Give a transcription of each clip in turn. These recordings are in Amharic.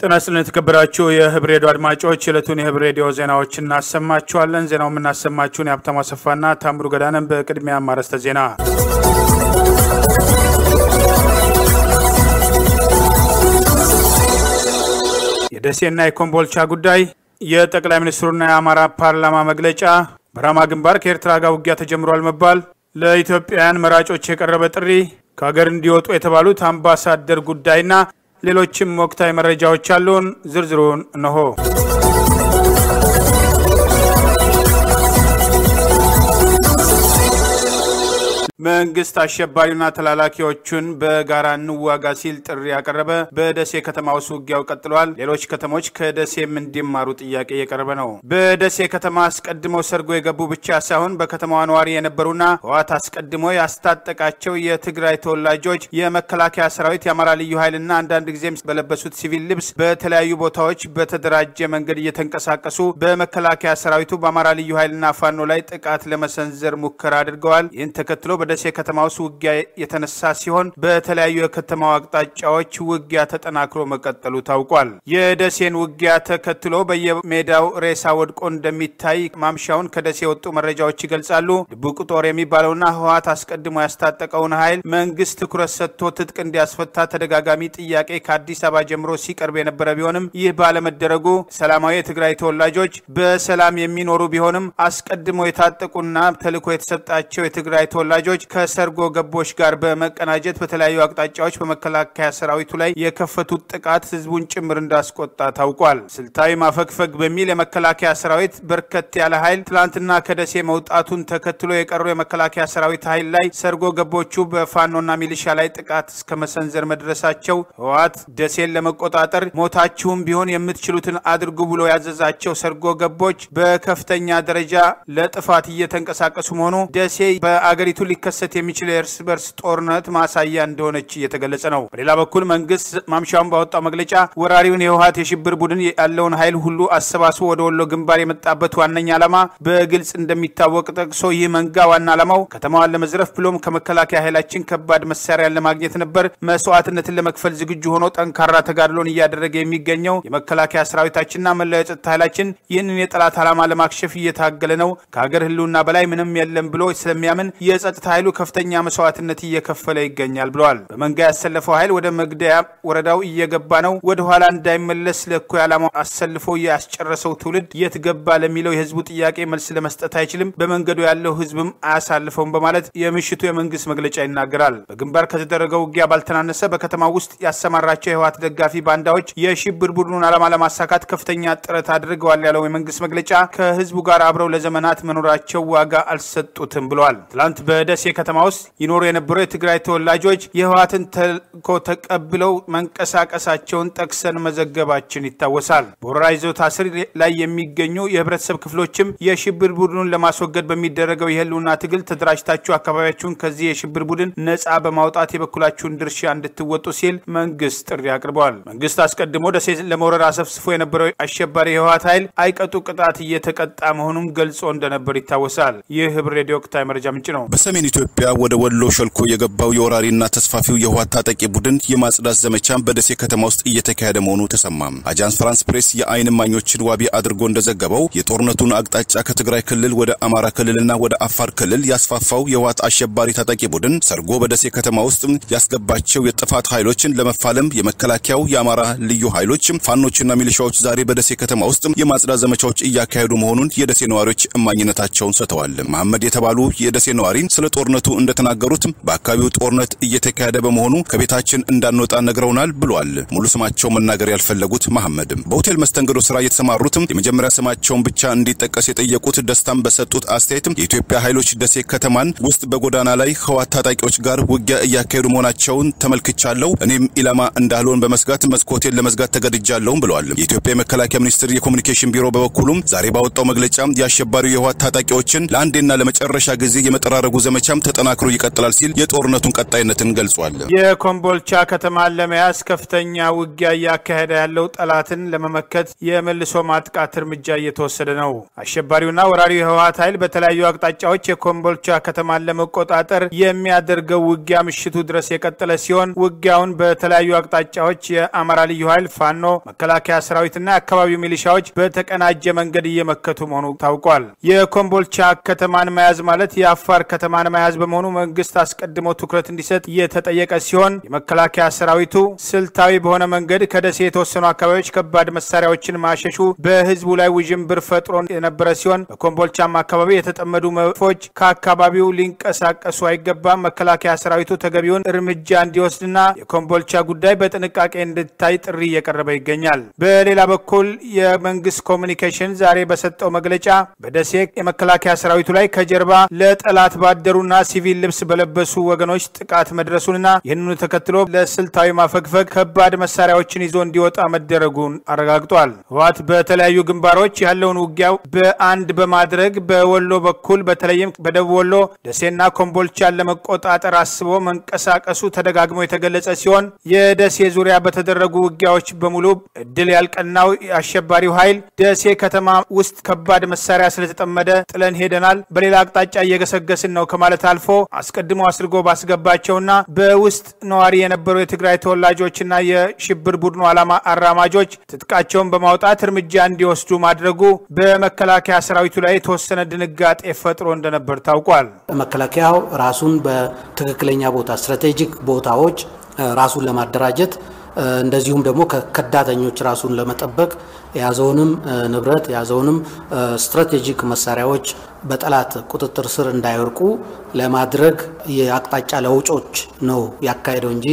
ጤና ይስጥልን የተከበራችሁ የህብር ሬዲዮ አድማጮች የዕለቱን የህብር ሬዲዮ ዜናዎች እናሰማችኋለን። ዜናው የምናሰማችሁን የሀብታሙ አሰፋና ታምሩ ገዳንን። በቅድሚያ ማረስተ ዜና የደሴና የኮምቦልቻ ጉዳይ፣ የጠቅላይ ሚኒስትሩና የአማራ ፓርላማ መግለጫ፣ በራማ ግንባር ከኤርትራ ጋር ውጊያ ተጀምሯል መባል፣ ለኢትዮጵያውያን መራጮች የቀረበ ጥሪ፣ ከሀገር እንዲወጡ የተባሉት አምባሳደር ጉዳይና ሌሎችም ወቅታዊ መረጃዎች አሉን። ዝርዝሩን እነሆ። መንግስት አሸባሪና ተላላኪዎቹን በጋራ እንዋጋ ሲል ጥሪ ያቀረበ። በደሴ ከተማ ውስጥ ውጊያው ቀጥሏል። ሌሎች ከተሞች ከደሴም እንዲማሩ ጥያቄ እየቀረበ ነው። በደሴ ከተማ አስቀድመው ሰርጎ የገቡ ብቻ ሳይሆን በከተማዋ ነዋሪ የነበሩና ህወሓት አስቀድሞ ያስታጠቃቸው የትግራይ ተወላጆች የመከላከያ ሰራዊት፣ የአማራ ልዩ ኃይልና አንዳንድ ጊዜም በለበሱት ሲቪል ልብስ በተለያዩ ቦታዎች በተደራጀ መንገድ እየተንቀሳቀሱ በመከላከያ ሰራዊቱ በአማራ ልዩ ኃይልና ፋኖ ላይ ጥቃት ለመሰንዘር ሙከራ አድርገዋል። ይህን ተከትሎ በደሴ ከተማ ውስጥ ውጊያ የተነሳ ሲሆን በተለያዩ የከተማው አቅጣጫዎች ውጊያ ተጠናክሮ መቀጠሉ ታውቋል። የደሴን ውጊያ ተከትሎ በየሜዳው ሬሳ ወድቆ እንደሚታይ ማምሻውን ከደሴ የወጡ መረጃዎች ይገልጻሉ። ድቡቅ ጦር የሚባለውና ህወሓት አስቀድሞ ያስታጠቀውን ኃይል መንግስት ትኩረት ሰጥቶ ትጥቅ እንዲያስፈታ ተደጋጋሚ ጥያቄ ከአዲስ አበባ ጀምሮ ሲቀርብ የነበረ ቢሆንም ይህ ባለመደረጉ ሰላማዊ የትግራይ ተወላጆች በሰላም የሚኖሩ ቢሆንም አስቀድሞ የታጠቁና ተልዕኮ የተሰጣቸው የትግራይ ተወላጆች ከሰርጎ ገቦች ጋር በመቀናጀት በተለያዩ አቅጣጫዎች በመከላከያ ሰራዊቱ ላይ የከፈቱት ጥቃት ህዝቡን ጭምር እንዳስቆጣ ታውቋል። ስልታዊ ማፈግፈግ በሚል የመከላከያ ሰራዊት በርከት ያለ ኃይል ትላንትና ከደሴ መውጣቱን ተከትሎ የቀሩ የመከላከያ ሰራዊት ኃይል ላይ ሰርጎ ገቦቹ በፋኖና ሚሊሻ ላይ ጥቃት እስከ መሰንዘር መድረሳቸው ህወሓት ደሴን ለመቆጣጠር ሞታችሁም ቢሆን የምትችሉትን አድርጉ ብሎ ያዘዛቸው ሰርጎ ገቦች በከፍተኛ ደረጃ ለጥፋት እየተንቀሳቀሱ መሆኑ ደሴ በአገሪቱ ሊከሰት የሚችል የእርስ በርስ ጦርነት ማሳያ እንደሆነች እየተገለጸ ነው። በሌላ በኩል መንግስት ማምሻውን ባወጣው መግለጫ ወራሪውን የህወሓት የሽብር ቡድን ያለውን ኃይል ሁሉ አሰባስቦ ወደ ወሎ ግንባር የመጣበት ዋነኛ ዓላማ በግልጽ እንደሚታወቅ ጠቅሶ ይህ መንጋ ዋና ዓላማው ከተማዋን ለመዝረፍ ብሎም ከመከላከያ ኃይላችን ከባድ መሳሪያን ለማግኘት ነበር። መስዋዕትነትን ለመክፈል ዝግጁ ሆኖ ጠንካራ ተጋድሎን እያደረገ የሚገኘው የመከላከያ ሰራዊታችንና መላው የጸጥታ ኃይላችን ይህንን የጠላት ዓላማ ለማክሸፍ እየታገለ ነው። ከሀገር ህልውና በላይ ምንም የለም ብሎ ስለሚያምን የጸጥታ ኃይሉ ከፍተኛ መስዋዕትነት እየከፈለ ይገኛል ብለዋል። በመንጋ ያሰለፈው ኃይል ወደ መግደያ ወረዳው እየገባ ነው። ወደ ኋላ እንዳይመለስ ለእኩይ ዓላማው አሰልፎ ያስጨረሰው ትውልድ የት ገባ ለሚለው የህዝቡ ጥያቄ መልስ ለመስጠት አይችልም። በመንገዱ ያለው ህዝብም አያሳልፈውም በማለት የምሽቱ የመንግስት መግለጫ ይናገራል። በግንባር ከተደረገው ውጊያ ባልተናነሰ በከተማ ውስጥ ያሰማራቸው የህወሓት ደጋፊ ባንዳዎች የሽብር ቡድኑን ዓላማ ለማሳካት ከፍተኛ ጥረት አድርገዋል ያለው የመንግስት መግለጫ ከህዝቡ ጋር አብረው ለዘመናት መኖራቸው ዋጋ አልሰጡትም ብለዋል። ትላንት በደሴ ከተማ ውስጥ ይኖሩ የነበሩ የትግራይ ተወላጆች የህወሓትን ተልዕኮ ተቀብለው መንቀሳቀሳቸውን ጠቅሰን መዘገባችን ይታወሳል። በወረራ ይዞታ ስር ላይ የሚገኙ የህብረተሰብ ክፍሎችም የሽብር ቡድኑን ለማስወገድ በሚደረገው የህልውና ትግል ተደራጅታችሁ አካባቢያችሁን ከዚህ የሽብር ቡድን ነጻ በማውጣት የበኩላችሁን ድርሻ እንድትወጡ ሲል መንግስት ጥሪ አቅርበዋል። መንግስት አስቀድሞ ደሴ ለመውረር አሰፍስፎ የነበረው አሸባሪ የህወሓት ኃይል አይቀጡ ቅጣት እየተቀጣ መሆኑን ገልጾ እንደነበር ይታወሳል። ይህ ህብር ሬዲዮ ወቅታዊ መረጃ ምንጭ ነው። በሰሜን ኢትዮጵያ ወደ ወሎ ሾልኮ የገባው የወራሪና ተስፋፊው የህወሓት ታጣቂ ቡድን የማጽዳት ዘመቻ በደሴ ከተማ ውስጥ እየተካሄደ መሆኑ ተሰማ። አጃንስ ፍራንስ ፕሬስ የአይን እማኞችን ዋቢ አድርጎ እንደዘገበው የጦርነቱን አቅጣጫ ከትግራይ ክልል ወደ አማራ ክልልና ወደ አፋር ክልል ያስፋፋው የህወሓት አሸባሪ ታጣቂ ቡድን ሰርጎ በደሴ ከተማ ውስጥ ያስገባቸው የጥፋት ኃይሎችን ለመፋለም የመከላከያው የአማራ ልዩ ኃይሎች ፋኖችና ሚሊሻዎች ዛሬ በደሴ ከተማ ውስጥ የማጽዳት ዘመቻዎች እያካሄዱ መሆኑን የደሴ ነዋሪዎች እማኝነታቸውን ሰጥተዋል። መሐመድ የተባሉ የደሴ ነዋሪ ስለ ጦርነቱ እንደተናገሩት በአካባቢው ጦርነት እየተካሄደ በመሆኑ ከቤታችን እንዳንወጣ ነግረውናል ብሏል። ሙሉ ስማቸው መናገር ያልፈለጉት መሐመድም በሆቴል መስተንግዶ ስራ የተሰማሩትም የመጀመሪያ ስማቸውን ብቻ እንዲጠቀስ የጠየቁት ደስታም በሰጡት አስተያየት የኢትዮጵያ ኃይሎች ደሴ ከተማን ውስጥ በጎዳና ላይ ህወሓት ታጣቂዎች ጋር ውጊያ እያካሄዱ መሆናቸውን ተመልክቻለሁ። እኔም ኢላማ እንዳልሆን በመስጋት መስኮቴን ለመዝጋት ተገድጃለሁም ብለዋል። የኢትዮጵያ የመከላከያ ሚኒስቴር የኮሚኒኬሽን ቢሮ በበኩሉም ዛሬ ባወጣው መግለጫ የአሸባሪው የህወሓት ታጣቂዎችን ለአንዴና ለመጨረሻ ጊዜ የመጠራረጉ ዘመቻ ዘመቻም ተጠናክሮ ይቀጥላል ሲል የጦርነቱን ቀጣይነትን ገልጿል። የኮምቦልቻ ከተማን ለመያዝ ከፍተኛ ውጊያ እያካሄደ ያለው ጠላትን ለመመከት የመልሶ ማጥቃት እርምጃ እየተወሰደ ነው። አሸባሪውና ወራሪው የህወሓት ኃይል በተለያዩ አቅጣጫዎች የኮምቦልቻ ከተማን ለመቆጣጠር የሚያደርገው ውጊያ ምሽቱ ድረስ የቀጠለ ሲሆን ውጊያውን በተለያዩ አቅጣጫዎች የአማራ ልዩ ኃይል፣ ፋኖ፣ መከላከያ ሰራዊትና የአካባቢው ሚሊሻዎች በተቀናጀ መንገድ እየመከቱ መሆኑ ታውቋል። የኮምቦልቻ ከተማን መያዝ ማለት የአፋር ከተማን መያዝ በመሆኑ መንግስት አስቀድሞ ትኩረት እንዲሰጥ እየተጠየቀ ሲሆን የመከላከያ ሰራዊቱ ስልታዊ በሆነ መንገድ ከደሴ የተወሰኑ አካባቢዎች ከባድ መሳሪያዎችን ማሸሹ በህዝቡ ላይ ውዥንብር ፈጥሮ የነበረ ሲሆን በኮምቦልቻም አካባቢ የተጠመዱ መድፎች ከአካባቢው ሊንቀሳቀሱ አይገባም፣ መከላከያ ሰራዊቱ ተገቢውን እርምጃ እንዲወስድና የኮምቦልቻ ጉዳይ በጥንቃቄ እንድታይ ጥሪ እየቀረበ ይገኛል። በሌላ በኩል የመንግስት ኮሚኒኬሽን ዛሬ በሰጠው መግለጫ በደሴ የመከላከያ ሰራዊቱ ላይ ከጀርባ ለጠላት ባደሩና ሲቪል ልብስ በለበሱ ወገኖች ጥቃት መድረሱንና ይህንኑ ተከትሎ ለስልታዊ ማፈግፈግ ከባድ መሳሪያዎችን ይዞ እንዲወጣ መደረጉን አረጋግጧል። ህወሓት በተለያዩ ግንባሮች ያለውን ውጊያ በአንድ በማድረግ በወሎ በኩል በተለይም በደቡብ ወሎ ደሴና ኮምቦልቻን ለመቆጣጠር አስቦ መንቀሳቀሱ ተደጋግሞ የተገለጸ ሲሆን የደሴ ዙሪያ በተደረጉ ውጊያዎች በሙሉ እድል ያልቀናው የአሸባሪው ኃይል ደሴ ከተማ ውስጥ ከባድ መሳሪያ ስለተጠመደ ጥለን ሄደናል፣ በሌላ አቅጣጫ እየገሰገስን ነው ከማለት አልፎ አስቀድሞ አስርጎ ባስገባቸውና በውስጥ ነዋሪ የነበሩ የትግራይ ተወላጆችና የሽብር ቡድኑ ዓላማ አራማጆች ትጥቃቸውን በማውጣት እርምጃ እንዲወስዱ ማድረጉ በመከላከያ ሰራዊቱ ላይ የተወሰነ ድንጋጤ ፈጥሮ እንደነበር ታውቋል። መከላከያው ራሱን በትክክለኛ ቦታ ስትራቴጂክ ቦታዎች ራሱን ለማደራጀት እንደዚሁም ደግሞ ከከዳተኞች ራሱን ለመጠበቅ የያዘውንም ንብረት የያዘውንም ስትራቴጂክ መሳሪያዎች በጠላት ቁጥጥር ስር እንዳይወርቁ ለማድረግ የአቅጣጫ ለውጮች ነው ያካሄደው እንጂ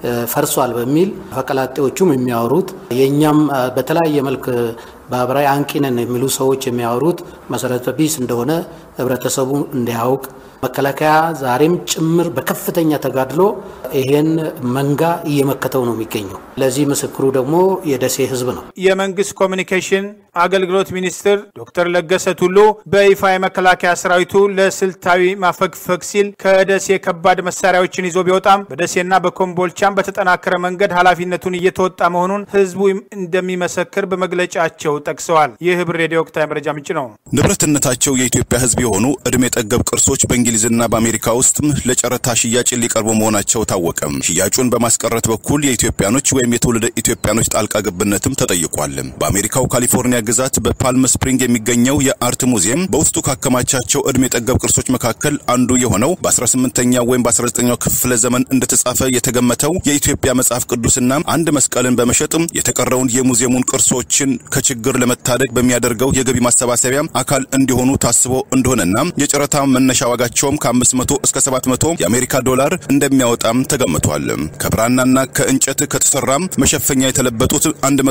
ፈርሷል በሚል ፈቀላጤዎቹም የሚያወሩት የእኛም በተለያየ መልክ ማህበራዊ አንቂ ነን የሚሉ ሰዎች የሚያወሩት መሰረተ ቢስ እንደሆነ ህብረተሰቡ እንዲያውቅ መከላከያ ዛሬም ጭምር በከፍተኛ ተጋድሎ ይሄን መንጋ እየመከተው ነው የሚገኘው። ለዚህ ምስክሩ ደግሞ የደሴ ህዝብ ነው። የመንግስት ኮሚኒኬሽን አገልግሎት ሚኒስትር ዶክተር ለገሰ ቱሉ በይፋ የመከላከያ ሰራዊቱ ለስልታዊ ማፈግፈግ ሲል ከደሴ ከባድ መሳሪያዎችን ይዞ ቢወጣም በደሴና በኮምቦልቻም በተጠናከረ መንገድ ኃላፊነቱን እየተወጣ መሆኑን ህዝቡ እንደሚመሰክር በመግለጫቸው ጠቅሰዋል። ይህ ህብር ሬዲዮ ወቅታዊ መረጃ ምንጭ ነው። ንብረትነታቸው የኢትዮጵያ ህዝብ የሆኑ እድሜ ጠገብ ቅርሶች በእንግሊዝና በአሜሪካ ውስጥም ለጨረታ ሽያጭ ሊቀርቡ መሆናቸው ታወቀ። ሽያጩን በማስቀረት በኩል የኢትዮጵያኖች ወይም የትውልደ ኢትዮጵያኖች ጣልቃ ገብነትም ተጠይቋል። በአሜሪካው ካሊፎርኒያ ግዛት በፓልም ስፕሪንግ የሚገኘው የአርት ሙዚየም በውስጡ ካከማቻቸው እድሜ ጠገብ ቅርሶች መካከል አንዱ የሆነው በ18ኛው ወይም በ19ኛው ክፍለ ዘመን እንደተጻፈ የተገመተው የኢትዮጵያ መጽሐፍ ቅዱስና አንድ መስቀልን በመሸጥም የተቀረውን የሙዚየሙን ቅርሶችን ከችግር ለመታደግ በሚያደርገው የገቢ ማሰባሰቢያ አካል እንዲሆኑ ታስቦ እንደሆነና የጨረታ መነሻ ዋጋቸውም ከ500 እስከ 700 የአሜሪካ ዶላር እንደሚያወጣም ተገምቷል። ከብራናና ከእንጨት ከተሰራ መሸፈኛ የተለበጡት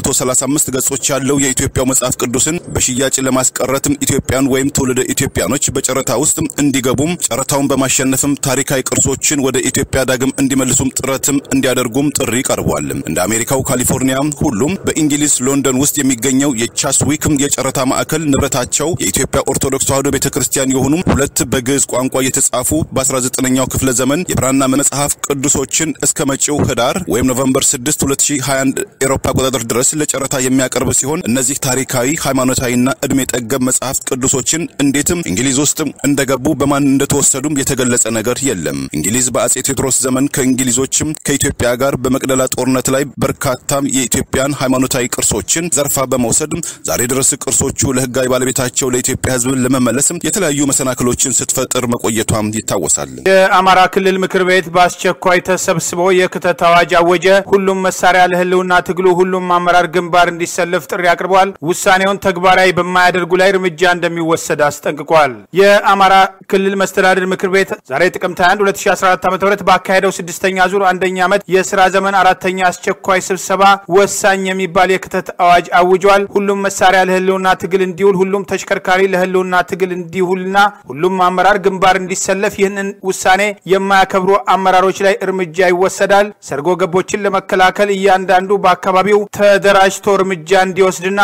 135 ገጾች ያለው የኢትዮጵያው መጽሐፍ ቅዱስን በሽያጭ ለማስቀረትም ኢትዮጵያን ወይም ትውልደ ኢትዮጵያኖች በጨረታ ውስጥ እንዲገቡም ጨረታውን በማሸነፍም ታሪካዊ ቅርሶችን ወደ ኢትዮጵያ ዳግም እንዲመልሱም ጥረትም እንዲያደርጉም ጥሪ ቀርቧል። እንደ አሜሪካው ካሊፎርኒያ ሁሉም በእንግሊዝ ሎንደን ውስጥ የሚገኘው የቻስዊክ የጨረታ ማዕከል ንብረታቸው የኢትዮጵያ ኦርቶዶክስ ተዋሕዶ ቤተክርስቲያን የሆኑ ሁለት በግዕዝ ቋንቋ የተጻፉ በ19ኛው ክፍለ ዘመን የብራና መጽሐፍ ቅዱሶችን እስከ መጪው ህዳር ወይም ኖቨምበር 6 2021 ኤሮፓ አቆጣጠር ድረስ ለጨረታ የሚያቀርብ ሲሆን እነዚህ ታሪካዊ ሃይማኖታዊና እድሜ ጠገብ መጽሐፍ ቅዱሶችን እንዴትም እንግሊዝ ውስጥ እንደገቡ በማን እንደተወሰዱም የተገለጸ ነገር የለም። እንግሊዝ በአጼ ቴዎድሮስ ዘመን ከእንግሊዞችም ከኢትዮጵያ ጋር በመቅደላ ጦርነት ላይ በርካታ የኢትዮጵያን ሃይማኖታዊ ቅርሶችን ዘርፋ በመውሰድ ዛሬ ድረስ ቅርሶቹ ለህጋዊ ባለቤታቸው ለኢትዮጵያ ህዝብ ለመመለስ የተለያዩ መሰናክሎችን ስትፈጥር መቆየቷም ይታወሳል። የአማራ ክልል ምክር ቤት በአስቸኳይ ተሰብስቦ የክተት አዋጅ አወጀ። ሁሉም መሳሪያ ለህልውና ትግሉ ሁሉም አመራር ግንባር እንዲሰለፍ ጥሪ አቅርቧል። ውሳኔውን ተግባራዊ በማያደርጉ ላይ እርምጃ እንደሚወሰድ አስጠንቅቋል። የአማራ ክልል መስተዳድር ምክር ቤት ዛሬ ጥቅምት 21 2014 ዓ ም ባካሄደው ስድስተኛ ዙር አንደኛ ዓመት የስራ ዘመን አራተኛ አስቸኳይ ስብሰባ ወሳኝ የሚባል የክተት አዋጅ አውጇል። ሁሉም መሳሪያ ለህልውና ትግል እንዲውል፣ ሁሉም ተሽከርካሪ ለህልውና ትግል እንዲውልና ሁሉም አመራር ግንባር እንዲሰለፍ ይህንን ውሳኔ የማያከብሩ አመራሮች ላይ እርምጃ ይወሰዳል። ሰርጎ ገቦችን ለመከላከል እያንዳንዱ በአካባቢው ተደራጅቶ እርምጃ እንዲወስድና ከምሹ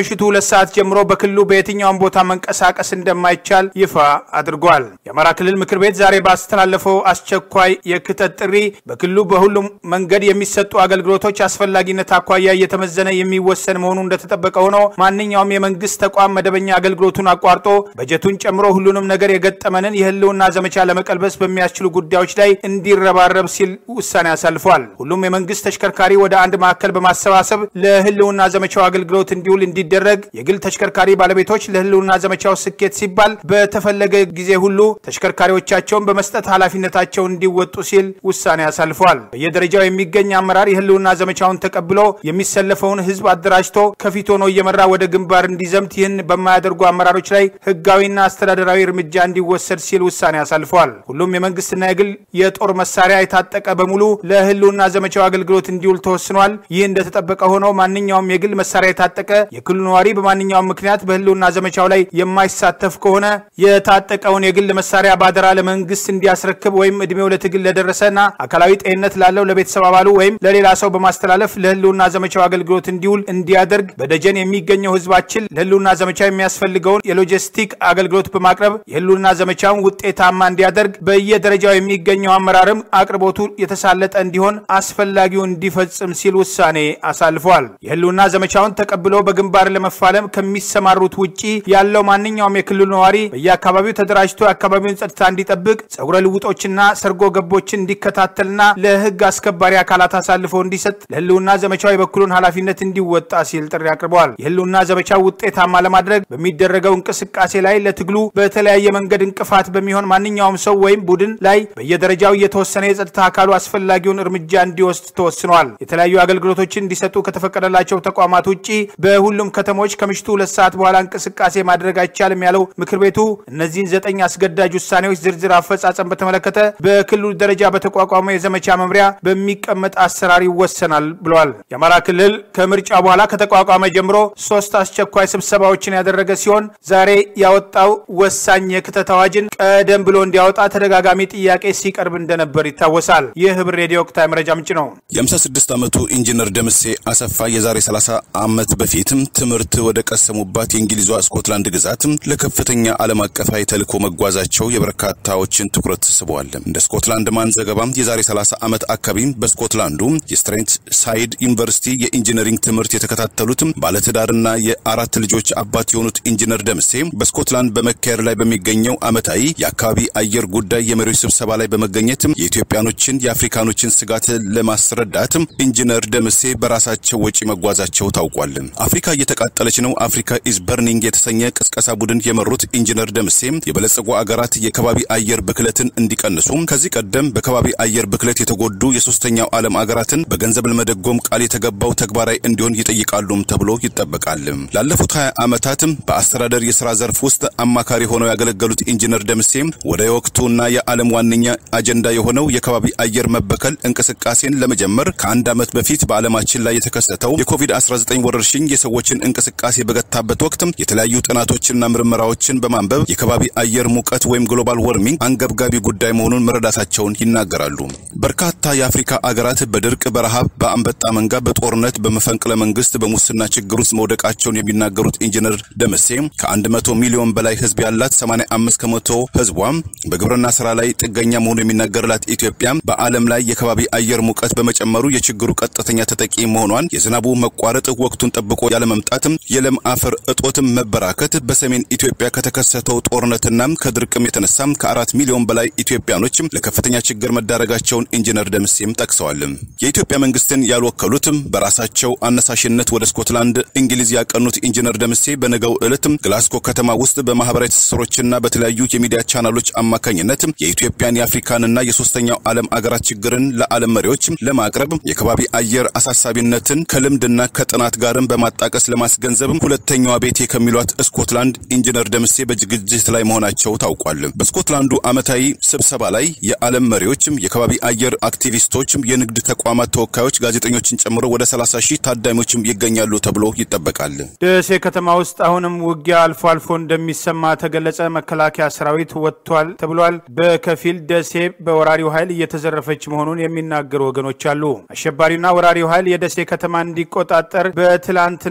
ከምሽቱ ሁለት ሰዓት ጀምሮ በክልሉ በየትኛውም ቦታ መንቀሳቀስ እንደማይቻል ይፋ አድርጓል። የአማራ ክልል ምክር ቤት ዛሬ ባስተላለፈው አስቸኳይ የክተት ጥሪ በክልሉ በሁሉም መንገድ የሚሰጡ አገልግሎቶች አስፈላጊነት አኳያ እየተመዘነ የሚወሰን መሆኑ እንደተጠበቀ ሆኖ ማንኛውም የመንግስት ተቋም መደበኛ አገልግሎቱን አቋርጦ በጀቱን ጨምሮ ሁሉንም ነገር የገጠመንን የህልውና ዘመቻ ለመቀልበስ በሚያስችሉ ጉዳዮች ላይ እንዲረባረብ ሲል ውሳኔ አሳልፏል። ሁሉም የመንግስት ተሽከርካሪ ወደ አንድ ማዕከል በማሰባሰብ ለህልውና ዘመቻው አገልግሎት እንዲውል እንዲደረግ፣ የግል ተሽከርካሪ ባለቤቶች ለህልውና ዘመቻው ስኬት ሲባል በተፈለገ ጊዜ ሁሉ ተሽከርካሪዎቻቸውን በመስጠት ኃላፊነታቸውን እንዲወጡ ሲል ውሳኔ አሳልፏል። በየደረጃው የሚገኝ አመራር የህልውና ዘመቻውን ተቀብሎ የሚሰለፈውን ህዝብ አደራጅቶ ከፊት ሆኖ እየመራ ወደ ግንባር እንዲዘምት፣ ይህን በማያደርጉ አመራሮች ላይ ህጋዊና አስተዳደራዊ እርምጃ እንዲወሰድ ሲል ውሳኔ አሳልፏል። ሁሉም የመንግስትና የግል የጦር መሳሪያ የታጠቀ በሙሉ ለህልውና ዘመቻው አገልግሎት እንዲውል ተወስኗል። ይህ እንደተጠበቀ ሆኖ ማንኛውም የግል መሳሪያ የታጠቀ የክልሉ ነዋሪ በማንኛውም ምክንያት በህልውና ዘመቻው ላይ የማይሳተፍ ከሆነ የታጠቀውን የግል መሳሪያ ባደራ ለመንግስት እንዲያስረክብ ወይም እድሜው ለትግል ለደረሰና አካላዊ ጤንነት ላለው ለቤተሰብ አባሉ ወይም ለሌላ ሰው በማስተላለፍ ለህልውና ዘመቻው አገልግሎት እንዲውል እንዲያደርግ በደጀን የሚገኘው ህዝባችን ለህልውና ዘመቻ የሚያስፈልገውን የሎጂስቲክ አገልግሎት በማቅረብ የህልውና ዘመቻውን ውጤታማ እንዲያደርግ በየደረጃው የሚገኘው አመራርም አቅርቦቱ የተሳለጠ እንዲሆን አስፈላጊው እንዲፈጽም ሲል ውሳኔ አሳልፏል። የህልውና ዘመቻውን ተቀብሎ በግንባር ለመፋለም ከሚሰማሩት ውጪ ያለው ማንኛውም የክልሉ ነዋሪ በየአካባቢው ተደራጅቶ የአካባቢውን ጸጥታ እንዲጠብቅ፣ ጸጉረ ልውጦችና ሰርጎ ገቦችን እንዲከታተልና ለህግ አስከባሪ አካላት አሳልፎ እንዲሰጥ፣ ለህልውና ዘመቻው የበኩሉን ኃላፊነት እንዲወጣ ሲል ጥሪ አቅርበዋል። የህልውና ዘመቻው ውጤታማ ለማድረግ በሚደረገው እንቅስቃሴ ላይ ለትግሉ በተለያየ መንገድ እንቅፋት በሚሆን ማንኛውም ሰው ወይም ቡድን ላይ በየደረጃው እየተወሰነ የጸጥታ አካሉ አስፈላጊውን እርምጃ እንዲወስድ ተወስኗል። የተለያዩ አገልግሎቶችን እንዲሰጡ ከተፈቀደላቸው ተቋማት ውጭ በሁሉም ከተሞች ከምሽቱ ሁለት ሰዓት በኋላ እንቅስቃሴ ማድረግ አይቻልም ያለው ምክር ቤቱ እነዚህን ዘጠኝ አስገዳጅ ውሳኔዎች ዝርዝር አፈጻጸም በተመለከተ በክልሉ ደረጃ በተቋቋመው የዘመቻ መምሪያ በሚቀመጥ አሰራር ይወሰናል ብሏል። የአማራ ክልል ከምርጫ በኋላ ከተቋቋመ ጀምሮ ሶስት አስቸኳይ ስብሰባዎችን ያደረገ ሲሆን ዛሬ ያወጣው ወሳኝ የክተት አዋጅን ቀደም ብሎ እንዲያወጣ ተደጋጋሚ ጥያቄ ሲቀርብ እንደነበር ይታወሳል። ይህ ህብር ሬዲዮ ወቅታዊ መረጃ ምንጭ ነው። የ56 ዓመቱ ኢንጂነር ደምሴ አሰፋ የዛሬ 30 ዓመት በፊትም ትምህርት ወደ ቀሰሙባት የእንግሊዟ ስኮትላንድ ግዛት ለከፍተኛ ዓለም አቀፋዊ ተልዕኮ መጓዛቸው የበርካታዎችን ትኩረት ስበዋል። እንደ ስኮትላንድ ማን ዘገባም የዛሬ 30 ዓመት አካባቢ በስኮትላንዱ የስትሬንት ሳይድ ዩኒቨርሲቲ የኢንጂነሪንግ ትምህርት የተከታተሉት ባለትዳርና የአራት ልጆች አባት የሆኑት ኢንጂነር ደምሴ በስኮትላንድ በመካሄድ ላይ በሚገኘው ዓመታዊ የአካባቢ አየር ጉዳይ የመሪዎች ስብሰባ ላይ በመገኘት የኢትዮጵያኖችን የአፍሪካኖችን ስጋት ለማስረዳት ኢንጂነር ደምሴ በራሳቸው ወጪ መጓዛቸው ታውቋል። አፍሪካ እየተቃጠለች ነው፣ አፍሪካ ኢዝ በርኒንግ የተሰኘ ቅስቀሳ ቡድን የመሩት ኢንጂነር ደምሴ የበለጸጉ አገራት የከባቢ አየር ብክለትን እንዲቀንሱ ከዚህ ቀደም በከባቢ አየር ብክለት የተጎዱ የሶስተኛው ዓለም አገራትን በገንዘብ ለመደጎም ቃል የተገባው ተግባራዊ እንዲሆን ይጠይቃሉም ተብሎ ይጠበቃል። ላለፉት 20 ዓመታትም በአስተዳደር የስራ ዘርፍ ውስጥ አማካሪ ሆነው ያገለገሉት ኢንጂነር ደምሴ ወደ የወቅቱና የዓለም ዋነኛ አጀንዳ የሆነው የከባቢ አየር መበከል እንቅስቃሴን ለመጀመር ከአንድ ዓመት በፊት በዓለማችን ላይ የተከሰተው የኮቪድ-19 ወረርሽኝ የሰዎችን እንቅስቃሴ በገታበት ወቅት የተለያዩ ጥናቶችና ምርመራዎችን በማንበብ የከባቢ አየር ሙቀት ወይም ግሎባል ወርሚንግ አንገብጋቢ ጉዳይ መሆኑን መረዳታቸውን ይናገራሉ። በርካታ የአፍሪካ አገራት በድርቅ፣ በረሃብ፣ በአንበጣ መንጋ፣ በጦርነት፣ በመፈንቅለ መንግስት፣ በሙስና ችግር ውስጥ መውደቃቸውን የሚናገሩት ኢንጂነር ደምሴ ከ100 ሚሊዮን በላይ ህዝብ ያላት 85 ከመቶ ህዝቧ በግብርና ስራ ላይ ጥገኛ መሆኑ የሚነገርላት ኢትዮጵያ በዓለም ላይ የከባቢ አየር ሙቀት በመጨመሩ የችግሩ ቀጥተኛ ተጠቂ መሆኗን፣ የዝናቡ መቋረጥ፣ ወቅቱን ጠብቆ ያለመምጣትም፣ የለም አፈር እጦትም መበራከት፣ በሰሜን ኢትዮጵያ ከተከሰተው ጦርነትና ከድርቅም የተነሳ ከአራት ሚሊዮን በላይ ኢትዮጵያኖች ለከፍተኛ ችግር መዳረጋቸውን ኢንጂነር ደምሴም ጠቅሰዋል። የኢትዮጵያ መንግስትን ያልወከሉትም በራሳቸው አነሳሽነት ወደ ስኮትላንድ እንግሊዝ ያቀኑት ኢንጂነር ደምሴ በነገው ዕለት ግላስኮ ከተማ ውስጥ በማህበራዊ ትስስሮችና በተለያዩ የሚዲያ ቻናሎች አማካኝነት የኢትዮጵያን የአፍሪካንና የሶስተኛው ዓለም አገራት ችግርን ለዓለም መሪዎች ለማቅረብ የከባቢ አየር አሳሳቢነትን ከልምድና ከጥናት ጋርም በማጣቀስ ለማስገንዘብ ሁለተኛዋ ቤቴ ከሚሏት ስኮትላንድ ኢንጂነር ደምሴ በዝግጅት ላይ መሆናቸው ታውቋል። በስኮትላንዱ ዓመታዊ ስብሰባ ላይ የዓለም መሪዎችም፣ የከባቢ አየር አክቲቪስቶችም፣ የንግድ ተቋማት ተወካዮች፣ ጋዜጠኞችን ጨምሮ ወደ 30 ሺህ ታዳሚዎችም ይገኛሉ ተብሎ ይጠበቃል። ደሴ ከተማ ውስጥ አሁንም ውጊያ አልፎ አልፎ እንደሚሰማ ተገለጸ። መከላከያ ሰራዊት ወጥቷል ተብሏል። በከፊል ደሴ በወራሪው ኃይል እየተዘረፈች መሆኑን የሚናገሩ ወገኖች አሉ። አሸባሪውና ወራሪው ኃይል የደሴ ከተማ እንዲቆጣጠር በትላንትናው ዕለት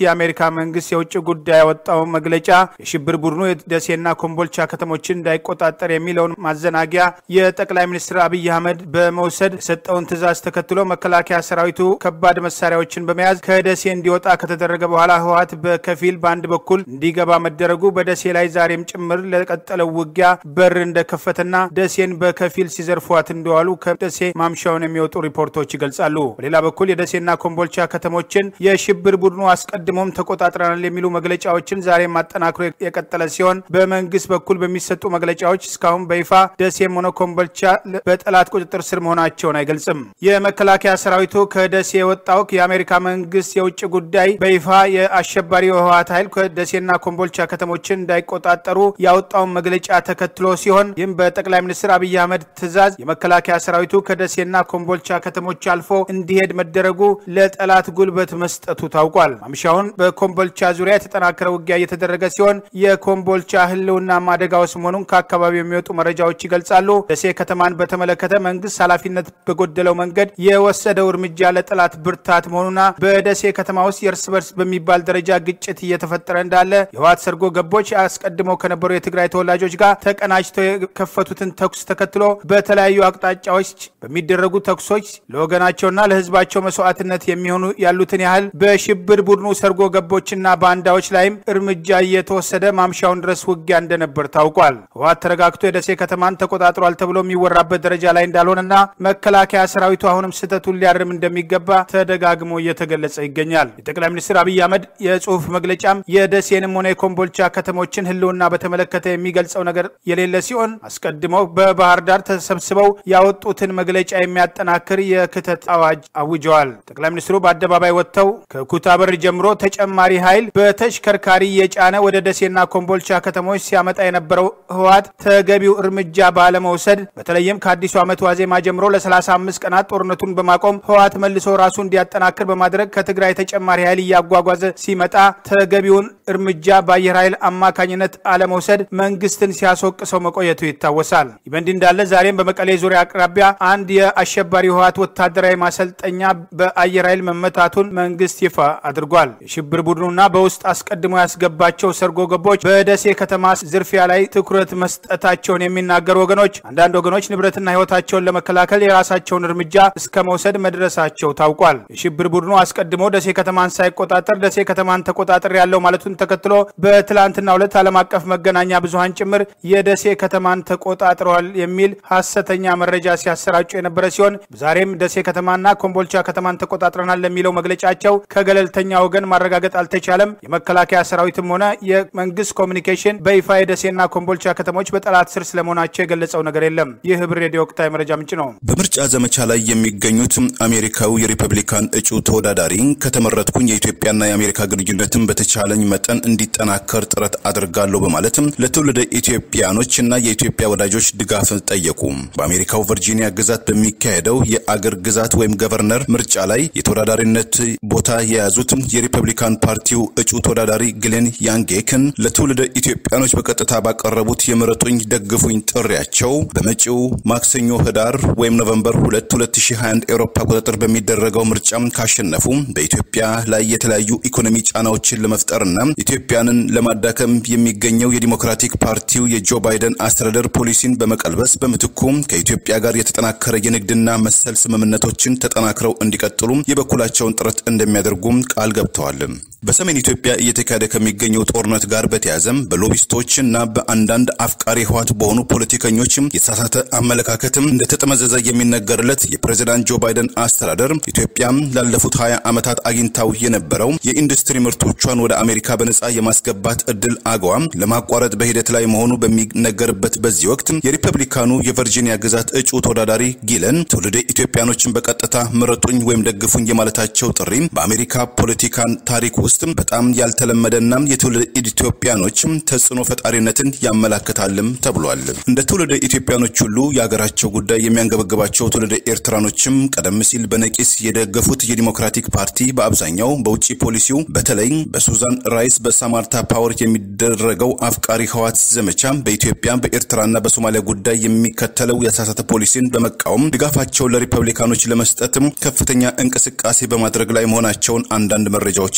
የአሜሪካ መንግስት የውጭ ጉዳይ ያወጣው መግለጫ የሽብር ቡድኑ የደሴና ኮምቦልቻ ከተሞችን እንዳይቆጣጠር የሚለውን ማዘናጊያ የጠቅላይ ሚኒስትር አብይ አህመድ በመውሰድ የሰጠውን ትዕዛዝ ተከትሎ መከላከያ ሰራዊቱ ከባድ መሳሪያዎችን በመያዝ ከደሴ እንዲወጣ ከተደረገ በኋላ ህወሓት በከፊል በአንድ በኩል እንዲገባ መደረጉ በደሴ ላይ ዛሬም ጭምር ለቀጠለው ውጊያ በር እንደከፈተና ደሴን በከፊል ሲዘርፏት እንደዋሉ ከደሴ ማምሻውን የሚወጡ ሪፖርቶች ይገልጻሉ። በሌላ በኩል የደሴና ኮምቦልቻ ከተሞችን የሽብር ቡድኑ አስቀድሞም ተቆጣጥረናል የሚሉ መግለጫዎችን ዛሬም አጠናክሮ የቀጠለ ሲሆን በመንግስት በኩል በሚሰጡ መግለጫዎች እስካሁን በይፋ ደሴም ሆነ ኮምቦልቻ በጠላት ቁጥጥር ስር መሆናቸውን አይገልጽም። የመከላከያ ሰራዊቱ ከደሴ የወጣው የአሜሪካ መንግስት የውጭ ጉዳይ በይፋ የአሸባሪ የህወሓት ኃይል ከደሴና ኮምቦልቻ ከተሞችን እንዳይቆጣጠሩ ያወጣውን መግለጫ ተከትሎ ሲሆን ይህም በጠቅላይ ሚኒስትር አብይ አህመድ ትዕዛዝ የመከላከያ ሰራዊቱ ከደሴና ኮምቦልቻ ከተሞች አልፎ እንዲሄድ መደረጉ ለጠላት ጉልበት መስጠቱ ታውቋል። ማምሻውን በኮምቦልቻ ዙሪያ የተጠናከረ ውጊያ እየተደረገ ሲሆን የኮምቦልቻ ህልውና አደጋ ውስጥ መሆኑን ከአካባቢው የሚወጡ መረጃዎች ይገልጻሉ። ደሴ ከተማን በተመለከተ መንግስት ኃላፊነት በጎደለው መንገድ የወሰደው እርምጃ ለጠላት ብርታት መሆኑና በደሴ ከተማ ውስጥ የእርስ በርስ በሚባል ደረጃ ግጭት እየተፈጠረ እንዳለ የህወሓት ሰርጎ ገቦች አስቀድመው ከነበሩ የትግራይ ተወላጆች ጋር ተቀናጅተው የከፈቱትን ተኩስ ተከትሎ በተለያዩ አቅጣጫዎች በሚደረጉ ተኩሶች ለወገናቸውና ለህዝባቸው መስዋዕትነት የሚሆኑ ያሉትን ያህል በሽብር ቡድኑ ሰርጎ ገቦችና ባንዳዎች ላይም እርምጃ እየተወሰደ ማምሻውን ድረስ ውጊያ እንደነበር ታውቋል። ህወሓት ተረጋግቶ የደሴ ከተማን ተቆጣጥሯል ተብሎ የሚወራበት ደረጃ ላይ እንዳልሆነና መከላከያ ሰራዊቱ አሁንም ስህተቱን ሊያርም እንደሚገባ ተደጋግሞ እየተገለጸ ይገኛል። የጠቅላይ ሚኒስትር አብይ አህመድ የጽሁፍ መግለጫም የደሴንም ሆነ የኮምቦልቻ ከተሞችን ህልውና በተመለከተ የሚገልጸው ነገር የሌለ ሲሆን አስቀድመው በባህር ዳር ተሰብስበው ያወጡትን መግለጫ የሚያጠናክር የክተት አዋጅ አውጀዋል። ጠቅላይ ሚኒስትሩ በአደባባይ ወጥተው ከኩታበር ጀምሮ ተጨማሪ ኃይል በተሽከርካሪ የጫነ ወደ ደሴና ኮምቦልቻ ከተሞች ሲያመጣ የነበረው ህወሓት ተገቢው እርምጃ ባለመውሰድ በተለይም ከአዲሱ ዓመት ዋዜማ ጀምሮ ለ35 ቀናት ጦርነቱን በማቆም ህወሓት መልሶ ራሱ እንዲያጠናክር በማድረግ ከትግራይ ተጨማሪ ኃይል እያጓጓዘ ሲመጣ ተገቢውን እርምጃ በአየር ኃይል አማካኝነት አለመውሰድ መንግስትን ሲያስወቅሰው መቆየቱ ይታወሳል። ይህ በእንዲህ እንዳለ ዛሬም በመቀሌ ዙሪያ አቅራቢያ አንድ የአሸባሪ ህወሓት ወታደራዊ ማሰልጠኛ በአየር ኃይል መመታቱን መንግስት ይፋ አድርጓል። የሽብር ቡድኑና በውስጥ አስቀድሞ ያስገባቸው ሰርጎ ገቦች በደሴ ከተማ ዝርፊያ ላይ ትኩረት መስጠታቸውን የሚናገሩ ወገኖች አንዳንድ ወገኖች ንብረትና ህይወታቸውን ለመከላከል የራሳቸውን እርምጃ እስከ መውሰድ መድረሳቸው ታውቋል። የሽብር ቡድኑ አስቀድሞ ደሴ ከተማን ሳይቆጣጠር ደሴ ከተማን ተቆጣጠር ያለው ማለቱን ተከትሎ በትላንትናው ዕለት ዓለም አቀፍ መገናኛ ብዙሃን ጭምር የደሴ ከተማን ተቆጣጥረዋል የሚል ሀሰተኛ መረጃ ሲያሰራጩ የነበረ ሲሆን ዛሬም ደሴ ከተማና ኮምቦልቻ ከተማን ተቆጣጥረናል ለሚለው መግለጫቸው ከገለልተኛ ወገን ማረጋገጥ አልተቻለም። የመከላከያ ሰራዊትም ሆነ የመንግስት ኮሚኒኬሽን በይፋ የደሴና ኮምቦልቻ ከተሞች በጠላት ስር ስለመሆናቸው የገለጸው ነገር የለም። ይህ ህብር ሬዲዮ ወቅታዊ መረጃ ምንጭ ነው። በምርጫ ዘመቻ ላይ የሚገኙት አሜሪካዊ የሪፐብሊካን እጩ ተወዳዳሪ ከተመረጥኩኝ የኢትዮጵያና የአሜሪካ ግንኙነትን በተቻለኝ መጠን እንዲጠናከር ጥረት አድርጋለሁ በማለትም ለትውልደ ኢትዮጵያኖች እና የኢትዮጵያ ወዳጆች ድጋፍ ጠየቁ። በአሜሪካው ቨርጂኒያ ግዛት በሚካሄደው የአገር ግዛት ወይም ገቨርነር ምርጫ ላይ የተወዳዳሪነት ቦታ የያዙት የሪፐብሊካን ፓርቲው እጩ ተወዳዳሪ ግሌን ያንጌክን ለትውልደ ኢትዮጵያኖች በቀጥታ ባቀረቡት የምረጡኝ ደግፉኝ ጥሪያቸው በመጪው ማክሰኞ ህዳር ወይም ኖቨምበር 2 2021 ኤሮፓ ቁጥጥር በሚደረገው ምርጫ ካሸነፉ በኢትዮጵያ ላይ የተለያዩ ኢኮኖሚ ጫናዎችን ለመፍጠርና ኢትዮጵያንን ለማዳከም የሚገኘው የዲሞክራቲክ ፓርቲው የጆ ባይደን አስተዳደር ፖሊሲን በመቀልበስ በምትኩ ከኢትዮጵያ ጋር የተጠናከረ የንግድና መሰል ስምምነቶችን ተጠናክረው እንዲቀጥሉ የበኩላቸውን ጥረት እንደሚያደርጉም ቃል ገብተዋል። በሰሜን ኢትዮጵያ እየተካሄደ ከሚገኘው ጦርነት ጋር በተያያዘም በሎቢስቶች እና በአንዳንድ አፍቃሪ ህወሓት በሆኑ ፖለቲከኞችም የተሳሳተ አመለካከትም እንደተጠመዘዘ የሚነገርለት የፕሬዚዳንት ጆ ባይደን አስተዳደር ኢትዮጵያም ላለፉት ሀያ ዓመታት አግኝታው የነበረው የኢንዱስትሪ ምርቶቿን ወደ አሜሪካ በነጻ የማስገባት እድል አገዋም ለማቋረጥ በሂደት ላይ መሆኑ በሚነገርበት በዚህ ወቅት የሪፐብሊካኑ የቨርጂኒያ ግዛት እጩ ተወዳዳሪ ጊለን ትውልደ ኢትዮጵያኖችን በቀጥታ ምረጡኝ ወይም ደግፉኝ የማለታቸው ጥሪ በአሜሪካ ፖለቲካን ታሪክ ውስጥ በጣም ያልተለመደና የትውልደ ኢትዮጵያኖችም ተጽዕኖ ፈጣሪነትን ያመላክታልም ተብሏል። እንደ ትውልደ ኢትዮጵያኖች ሁሉ የሀገራቸው ጉዳይ የሚያንገበግባቸው ትውልደ ኤርትራኖችም ቀደም ሲል በነቂስ የደገፉት የዲሞክራቲክ ፓርቲ በአብዛኛው በውጭ ፖሊሲው በተለይ በሱዛን ራይስ በሳማርታ ፓወር የሚደረገው አፍቃሪ ህወሓት ዘመቻ በኢትዮጵያ በኤርትራና በሶማሊያ ጉዳይ የሚከተለው የተሳሳተ ፖሊሲን በመቃወም ድጋፋቸውን ለሪፐብሊካኖች ለመስጠትም ከፍተኛ እንቅስቃሴ በማድረግ ላይ መሆናቸውን አንዳንድ መረጃዎች ይገልጻሉ።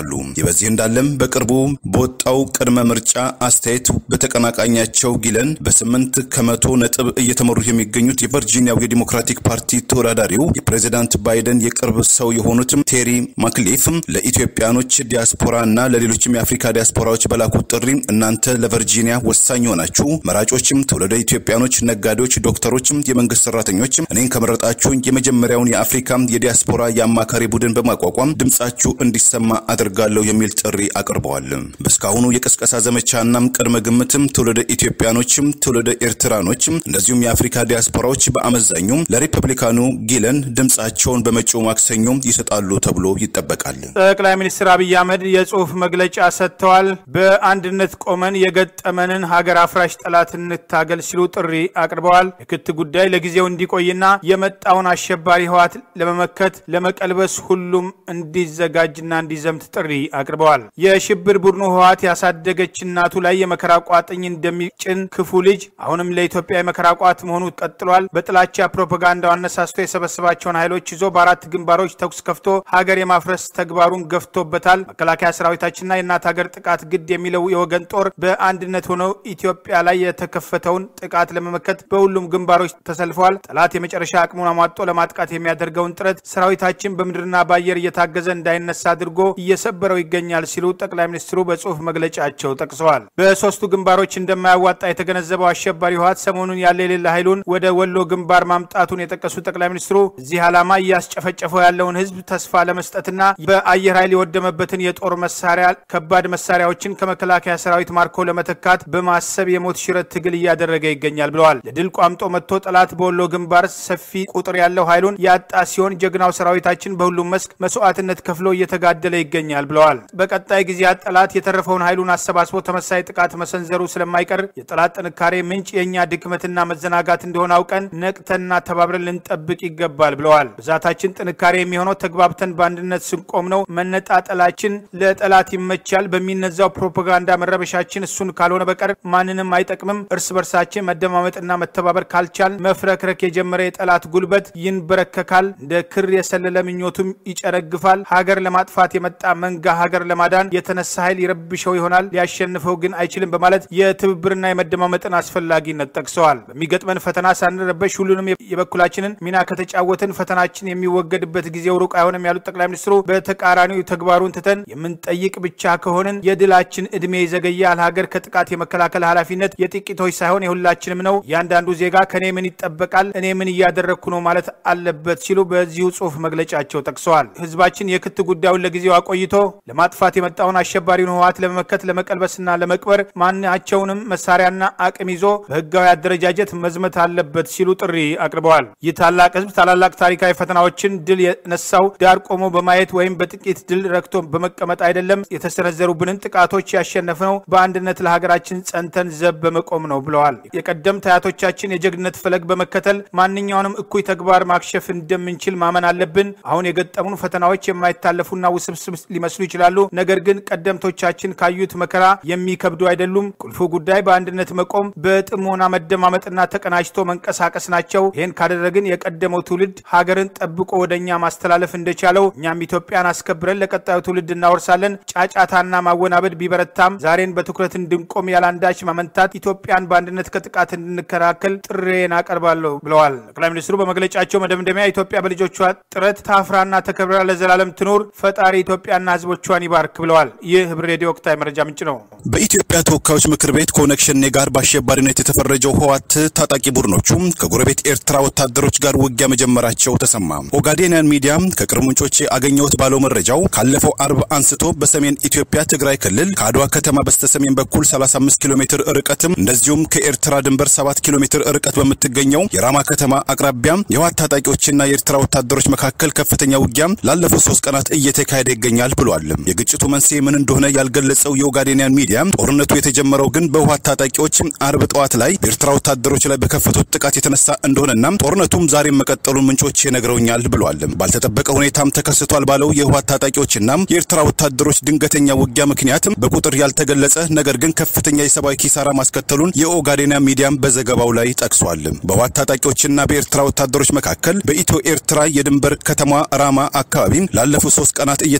ይጠብቃሉ። ይህ በዚህ እንዳለም በቅርቡ በወጣው ቅድመ ምርጫ አስተያየት በተቀናቃኛቸው ጊለን በስምንት ከመቶ ነጥብ እየተመሩ የሚገኙት የቨርጂኒያው የዲሞክራቲክ ፓርቲ ተወዳዳሪው የፕሬዚዳንት ባይደን የቅርብ ሰው የሆኑት ቴሪ ማክሊፍ ለኢትዮጵያኖች ዲያስፖራ እና ለሌሎችም የአፍሪካ ዲያስፖራዎች በላኩት ጥሪ እናንተ ለቨርጂኒያ ወሳኝ ሆናችሁ መራጮችም፣ ትውልደ ኢትዮጵያኖች፣ ነጋዴዎች፣ ዶክተሮችም፣ የመንግስት ሰራተኞች እኔን ከመረጣችሁ የመጀመሪያውን የአፍሪካ የዲያስፖራ የአማካሪ ቡድን በማቋቋም ድምጻችሁ እንዲሰማ አድርጋለሁ የሚል ጥሪ አቅርበዋል። በእስካሁኑ የቅስቀሳ ዘመቻናም ቅድመ ግምትም ትውልደ ኢትዮጵያኖችም ትውልደ ኤርትራኖችም እንደዚሁም የአፍሪካ ዲያስፖራዎች በአመዛኙ ለሪፐብሊካኑ ጊለን ድምጻቸውን በመጪው ማክሰኞ ይሰጣሉ ተብሎ ይጠበቃል። ጠቅላይ ሚኒስትር አብይ አህመድ የጽሁፍ መግለጫ ሰጥተዋል። በአንድነት ቆመን የገጠመንን ሀገር አፍራሽ ጠላት እንታገል ሲሉ ጥሪ አቅርበዋል። የክት ጉዳይ ለጊዜው እንዲቆይና የመጣውን አሸባሪ ህወሓት ለመመከት ለመቀልበስ ሁሉም እንዲዘጋጅና እንዲዘምት ጥሪ አቅርበዋል። የሽብር ቡድኑ ህወሓት ያሳደገች እናቱ ላይ የመከራ ቋጥኝ እንደሚጭን ክፉ ልጅ አሁንም ለኢትዮጵያ የመከራ ቋት መሆኑ ቀጥሏል። በጥላቻ ፕሮፓጋንዳው አነሳስቶ የሰበሰባቸውን ኃይሎች ይዞ በአራት ግንባሮች ተኩስ ከፍቶ ሀገር የማፍረስ ተግባሩን ገፍቶበታል። መከላከያ ሰራዊታችንና የእናት ሀገር ጥቃት ግድ የሚለው የወገን ጦር በአንድነት ሆነው ኢትዮጵያ ላይ የተከፈተውን ጥቃት ለመመከት በሁሉም ግንባሮች ተሰልፈዋል። ጠላት የመጨረሻ አቅሙን አሟጦ ለማጥቃት የሚያደርገውን ጥረት ሰራዊታችን በምድርና በአየር እየታገዘ እንዳይነሳ አድርጎ እየሰበረው ይገኛል ሲሉ ጠቅላይ ሚኒስትሩ በጽሁፍ መግለጫቸው ጠቅሰዋል። በሶስቱ ግንባሮች እንደማያዋጣ የተገነዘበው አሸባሪ ህወሓት ሰሞኑን ያለ የሌለ ኃይሉን ወደ ወሎ ግንባር ማምጣቱን የጠቀሱት ጠቅላይ ሚኒስትሩ እዚህ ዓላማ እያስጨፈጨፈው ያለውን ህዝብ ተስፋ ለመስጠትና በአየር ኃይል የወደመበትን የጦር መሳሪያ ከባድ መሳሪያዎችን ከመከላከያ ሰራዊት ማርኮ ለመተካት በማሰብ የሞት ሽረት ትግል እያደረገ ይገኛል ብለዋል። ለድል ቋምጦ መጥቶ ጠላት በወሎ ግንባር ሰፊ ቁጥር ያለው ኃይሉን ያጣ ሲሆን ጀግናው ሰራዊታችን በሁሉም መስክ መስዋዕትነት ከፍሎ እየተጋደለ ይገኛል ብለዋል። በቀጣይ ጊዜያት ጠላት የተረፈውን ኃይሉን አሰባስቦ ተመሳይ ጥቃት መሰንዘሩ ስለማይቀር የጠላት ጥንካሬ ምንጭ የእኛ ድክመትና መዘናጋት እንደሆነ አውቀን ነቅተንና ተባብረን ልንጠብቅ ይገባል ብለዋል። ብዛታችን ጥንካሬ የሚሆነው ተግባብተን በአንድነት ስንቆም ነው። መነጣጠላችን ለጠላት ይመቻል። በሚነዛው ፕሮፓጋንዳ መረበሻችን እሱን ካልሆነ በቀር ማንንም አይጠቅምም። እርስ በርሳችን መደማመጥና መተባበር ካልቻል መፍረክረክ የጀመረ የጠላት ጉልበት ይንበረከካል። እንደ ክር የሰለለ ምኞቱም ይጨረግፋል። ሀገር ለማጥፋት የመጣ መንጋ ሀገር ለማዳን የተነሳ ኃይል ይረብሸው ይሆናል፣ ሊያሸንፈው ግን አይችልም በማለት የትብብርና የመደማመጥን አስፈላጊነት ጠቅሰዋል። በሚገጥመን ፈተና ሳንረበሽ ሁሉንም የበኩላችንን ሚና ከተጫወትን ፈተናችን የሚወገድበት ጊዜው ሩቅ አይሆንም ያሉት ጠቅላይ ሚኒስትሩ በተቃራኒው ተግባሩን ትተን የምንጠይቅ ብቻ ከሆንን የድላችን እድሜ ይዘገያል። ሀገር ከጥቃት የመከላከል ኃላፊነት የጥቂቶች ሳይሆን የሁላችንም ነው። እያንዳንዱ ዜጋ ከኔ ምን ይጠበቃል፣ እኔ ምን እያደረግኩ ነው ማለት አለበት ሲሉ በዚሁ ጽሁፍ መግለጫቸው ጠቅሰዋል። ህዝባችን የክት ጉዳዩን ለጊዜው አቆይቶ ለማጥፋት የመጣውን አሸባሪውን ህወሓት ለመመከት ለመቀልበስና ለመቅበር ማናቸውንም መሳሪያና አቅም ይዞ በህጋዊ አደረጃጀት መዝመት አለበት ሲሉ ጥሪ አቅርበዋል። ይህ ታላቅ ህዝብ ታላላቅ ታሪካዊ ፈተናዎችን ድል የነሳው ዳር ቆሞ በማየት ወይም በጥቂት ድል ረክቶ በመቀመጥ አይደለም። የተሰነዘሩብንን ጥቃቶች ያሸነፍነው በአንድነት ለሀገራችን ጸንተን ዘብ በመቆም ነው ብለዋል። የቀደምት አያቶቻችን የጀግንነት ፈለግ በመከተል ማንኛውንም እኩይ ተግባር ማክሸፍ እንደምንችል ማመን አለብን። አሁን የገጠሙን ፈተናዎች የማይታለፉና ውስብስብ ሊመስሉ ይችላሉ። ነገር ግን ቀደምቶቻችን ካዩት መከራ የሚከብዱ አይደሉም። ቁልፉ ጉዳይ በአንድነት መቆም፣ በጥሞና መደማመጥና ተቀናጅቶ መንቀሳቀስ ናቸው። ይህን ካደረግን የቀደመው ትውልድ ሀገርን ጠብቆ ወደ እኛ ማስተላለፍ እንደቻለው እኛም ኢትዮጵያን አስከብረን ለቀጣዩ ትውልድ እናወርሳለን። ጫጫታና ማወናበድ ቢበረታም ዛሬን በትኩረት እንድንቆም ያላንዳች ማመንታት ኢትዮጵያን በአንድነት ከጥቃት እንድንከላከል ጥሬን አቀርባለሁ ብለዋል። ጠቅላይ ሚኒስትሩ በመግለጫቸው መደምደሚያ ኢትዮጵያ በልጆቿ ጥረት ታፍራና ተከብራ ለዘላለም ትኑር፣ ፈጣሪ ኢትዮጵያና ሕዝቦቿን ይባርክ ብለዋል። ይህ ህብር ሬዲዮ ወቅታዊ መረጃ ምንጭ ነው። በኢትዮጵያ ተወካዮች ምክር ቤት ከኦነግ ሸኔ ጋር በአሸባሪነት የተፈረጀው ህወሓት ታጣቂ ቡድኖቹ ከጎረቤት ኤርትራ ወታደሮች ጋር ውጊያ መጀመራቸው ተሰማ። ኦጋዴንያን ሚዲያ ከቅርብ ምንጮች አገኘሁት ባለው መረጃው ካለፈው አርብ አንስቶ በሰሜን ኢትዮጵያ ትግራይ ክልል ከአድዋ ከተማ በስተሰሜን በኩል 35 ኪሎ ሜትር ርቀትም እንደዚሁም ከኤርትራ ድንበር 7 ኪሎ ሜትር ርቀት በምትገኘው የራማ ከተማ አቅራቢያ የህወሓት ታጣቂዎችና የኤርትራ ወታደሮች መካከል ከፍተኛ ውጊያ ላለፉት ሶስት ቀናት እየተካሄደ ይገኛል ብሏል። የግጭቱ መንስኤ ምን እንደሆነ ያልገለጸው የኦጋዴንያን ሚዲያ ጦርነቱ የተጀመረው ግን በህወሓት ታጣቂዎች አርብ ጠዋት ላይ በኤርትራ ወታደሮች ላይ በከፈቱት ጥቃት የተነሳ እንደሆነና ጦርነቱም ዛሬም መቀጠሉን ምንጮች ነግረውኛል ብሏል። ባልተጠበቀ ሁኔታም ተከስቷል ባለው የህወሓት ታጣቂዎችና የኤርትራ ወታደሮች ድንገተኛ ውጊያ ምክንያት በቁጥር ያልተገለጸ ነገር ግን ከፍተኛ የሰብአዊ ኪሳራ ማስከተሉን የኦጋዴንያን ሚዲያም በዘገባው ላይ ጠቅሷል። በህወሓት ታጣቂዎችና በኤርትራ ወታደሮች መካከል በኢትዮ ኤርትራ የድንበር ከተማ ራማ አካባቢ ላለፉት ሶስት ቀናት እየተካሄደ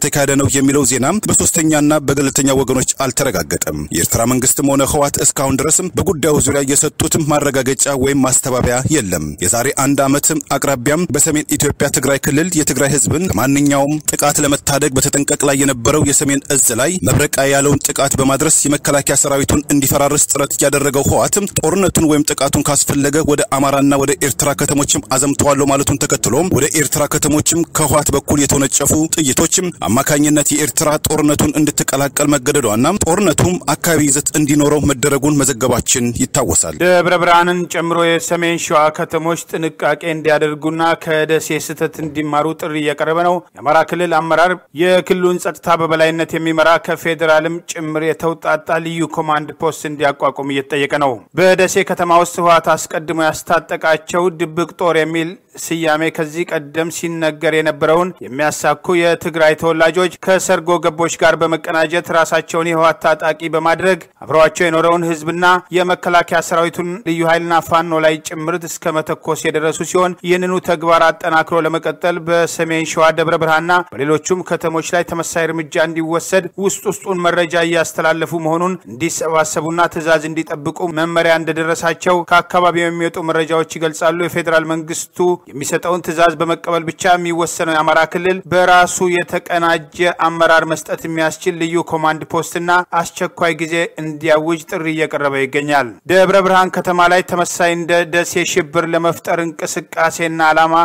ነው የሚለው ዜና በሶስተኛና በገለልተኛ ወገኖች አልተረጋገጠም። የኤርትራ መንግስትም ሆነ ህዋት እስካሁን ድረስም በጉዳዩ ዙሪያ የሰጡትም ማረጋገጫ ወይም ማስተባበያ የለም። የዛሬ አንድ ዓመት አቅራቢያም በሰሜን ኢትዮጵያ ትግራይ ክልል የትግራይ ህዝብን ከማንኛውም ጥቃት ለመታደግ በተጠንቀቅ ላይ የነበረው የሰሜን እዝ ላይ መብረቃ ያለውን ጥቃት በማድረስ የመከላከያ ሰራዊቱን እንዲፈራርስ ጥረት ያደረገው ህዋት ጦርነቱን ወይም ጥቃቱን ካስፈለገ ወደ አማራና ወደ ኤርትራ ከተሞችም አዘምተዋለሁ ማለቱን ተከትሎ ወደ ኤርትራ ከተሞችም ከህዋት በኩል የተወነጨፉ ጥይቶችም አማካኝነት የኤርትራ ጦርነቱን እንድትቀላቀል መገደዷና ጦርነቱም አካባቢ ይዘት እንዲኖረው መደረጉን መዘገባችን ይታወሳል። ደብረ ብርሃንን ጨምሮ የሰሜን ሸዋ ከተሞች ጥንቃቄ እንዲያደርጉና ከደሴ ስህተት እንዲማሩ ጥሪ እየቀረበ ነው። የአማራ ክልል አመራር የክልሉን ጸጥታ በበላይነት የሚመራ ከፌዴራልም ጭምር የተውጣጣ ልዩ ኮማንድ ፖስት እንዲያቋቁም እየተጠየቀ ነው። በደሴ ከተማ ውስጥ ህወሓት አስቀድሞ ያስታጠቃቸው ድብቅ ጦር የሚል ስያሜ ከዚህ ቀደም ሲነገር የነበረውን የሚያሳኩ የትግራይ ተወላጆች ከሰርጎ ገቦች ጋር በመቀናጀት ራሳቸውን የህወሓት ታጣቂ በማድረግ አብረዋቸው የኖረውን ህዝብና የመከላከያ ሰራዊቱን ልዩ ኃይልና ፋኖ ላይ ጭምርት እስከ መተኮስ የደረሱ ሲሆን ይህንኑ ተግባር አጠናክሮ ለመቀጠል በሰሜን ሸዋ ደብረ ብርሃንና በሌሎቹም ከተሞች ላይ ተመሳይ እርምጃ እንዲወሰድ ውስጥ ውስጡን መረጃ እያስተላለፉ መሆኑን እንዲሰባሰቡና ትዕዛዝ እንዲጠብቁ መመሪያ እንደደረሳቸው ከአካባቢው የሚወጡ መረጃዎች ይገልጻሉ። የፌዴራል መንግስቱ የሚሰጠውን ትዕዛዝ በመቀበል ብቻ የሚወሰነው የአማራ ክልል በራሱ የተቀናጀ አመራር መስጠት የሚያስችል ልዩ ኮማንድ ፖስትና አስቸኳይ ጊዜ እንዲያውጅ ጥሪ እየቀረበ ይገኛል። ደብረ ብርሃን ከተማ ላይ ተመሳይ እንደ ደሴ ሽብር ለመፍጠር እንቅስቃሴና ዓላማ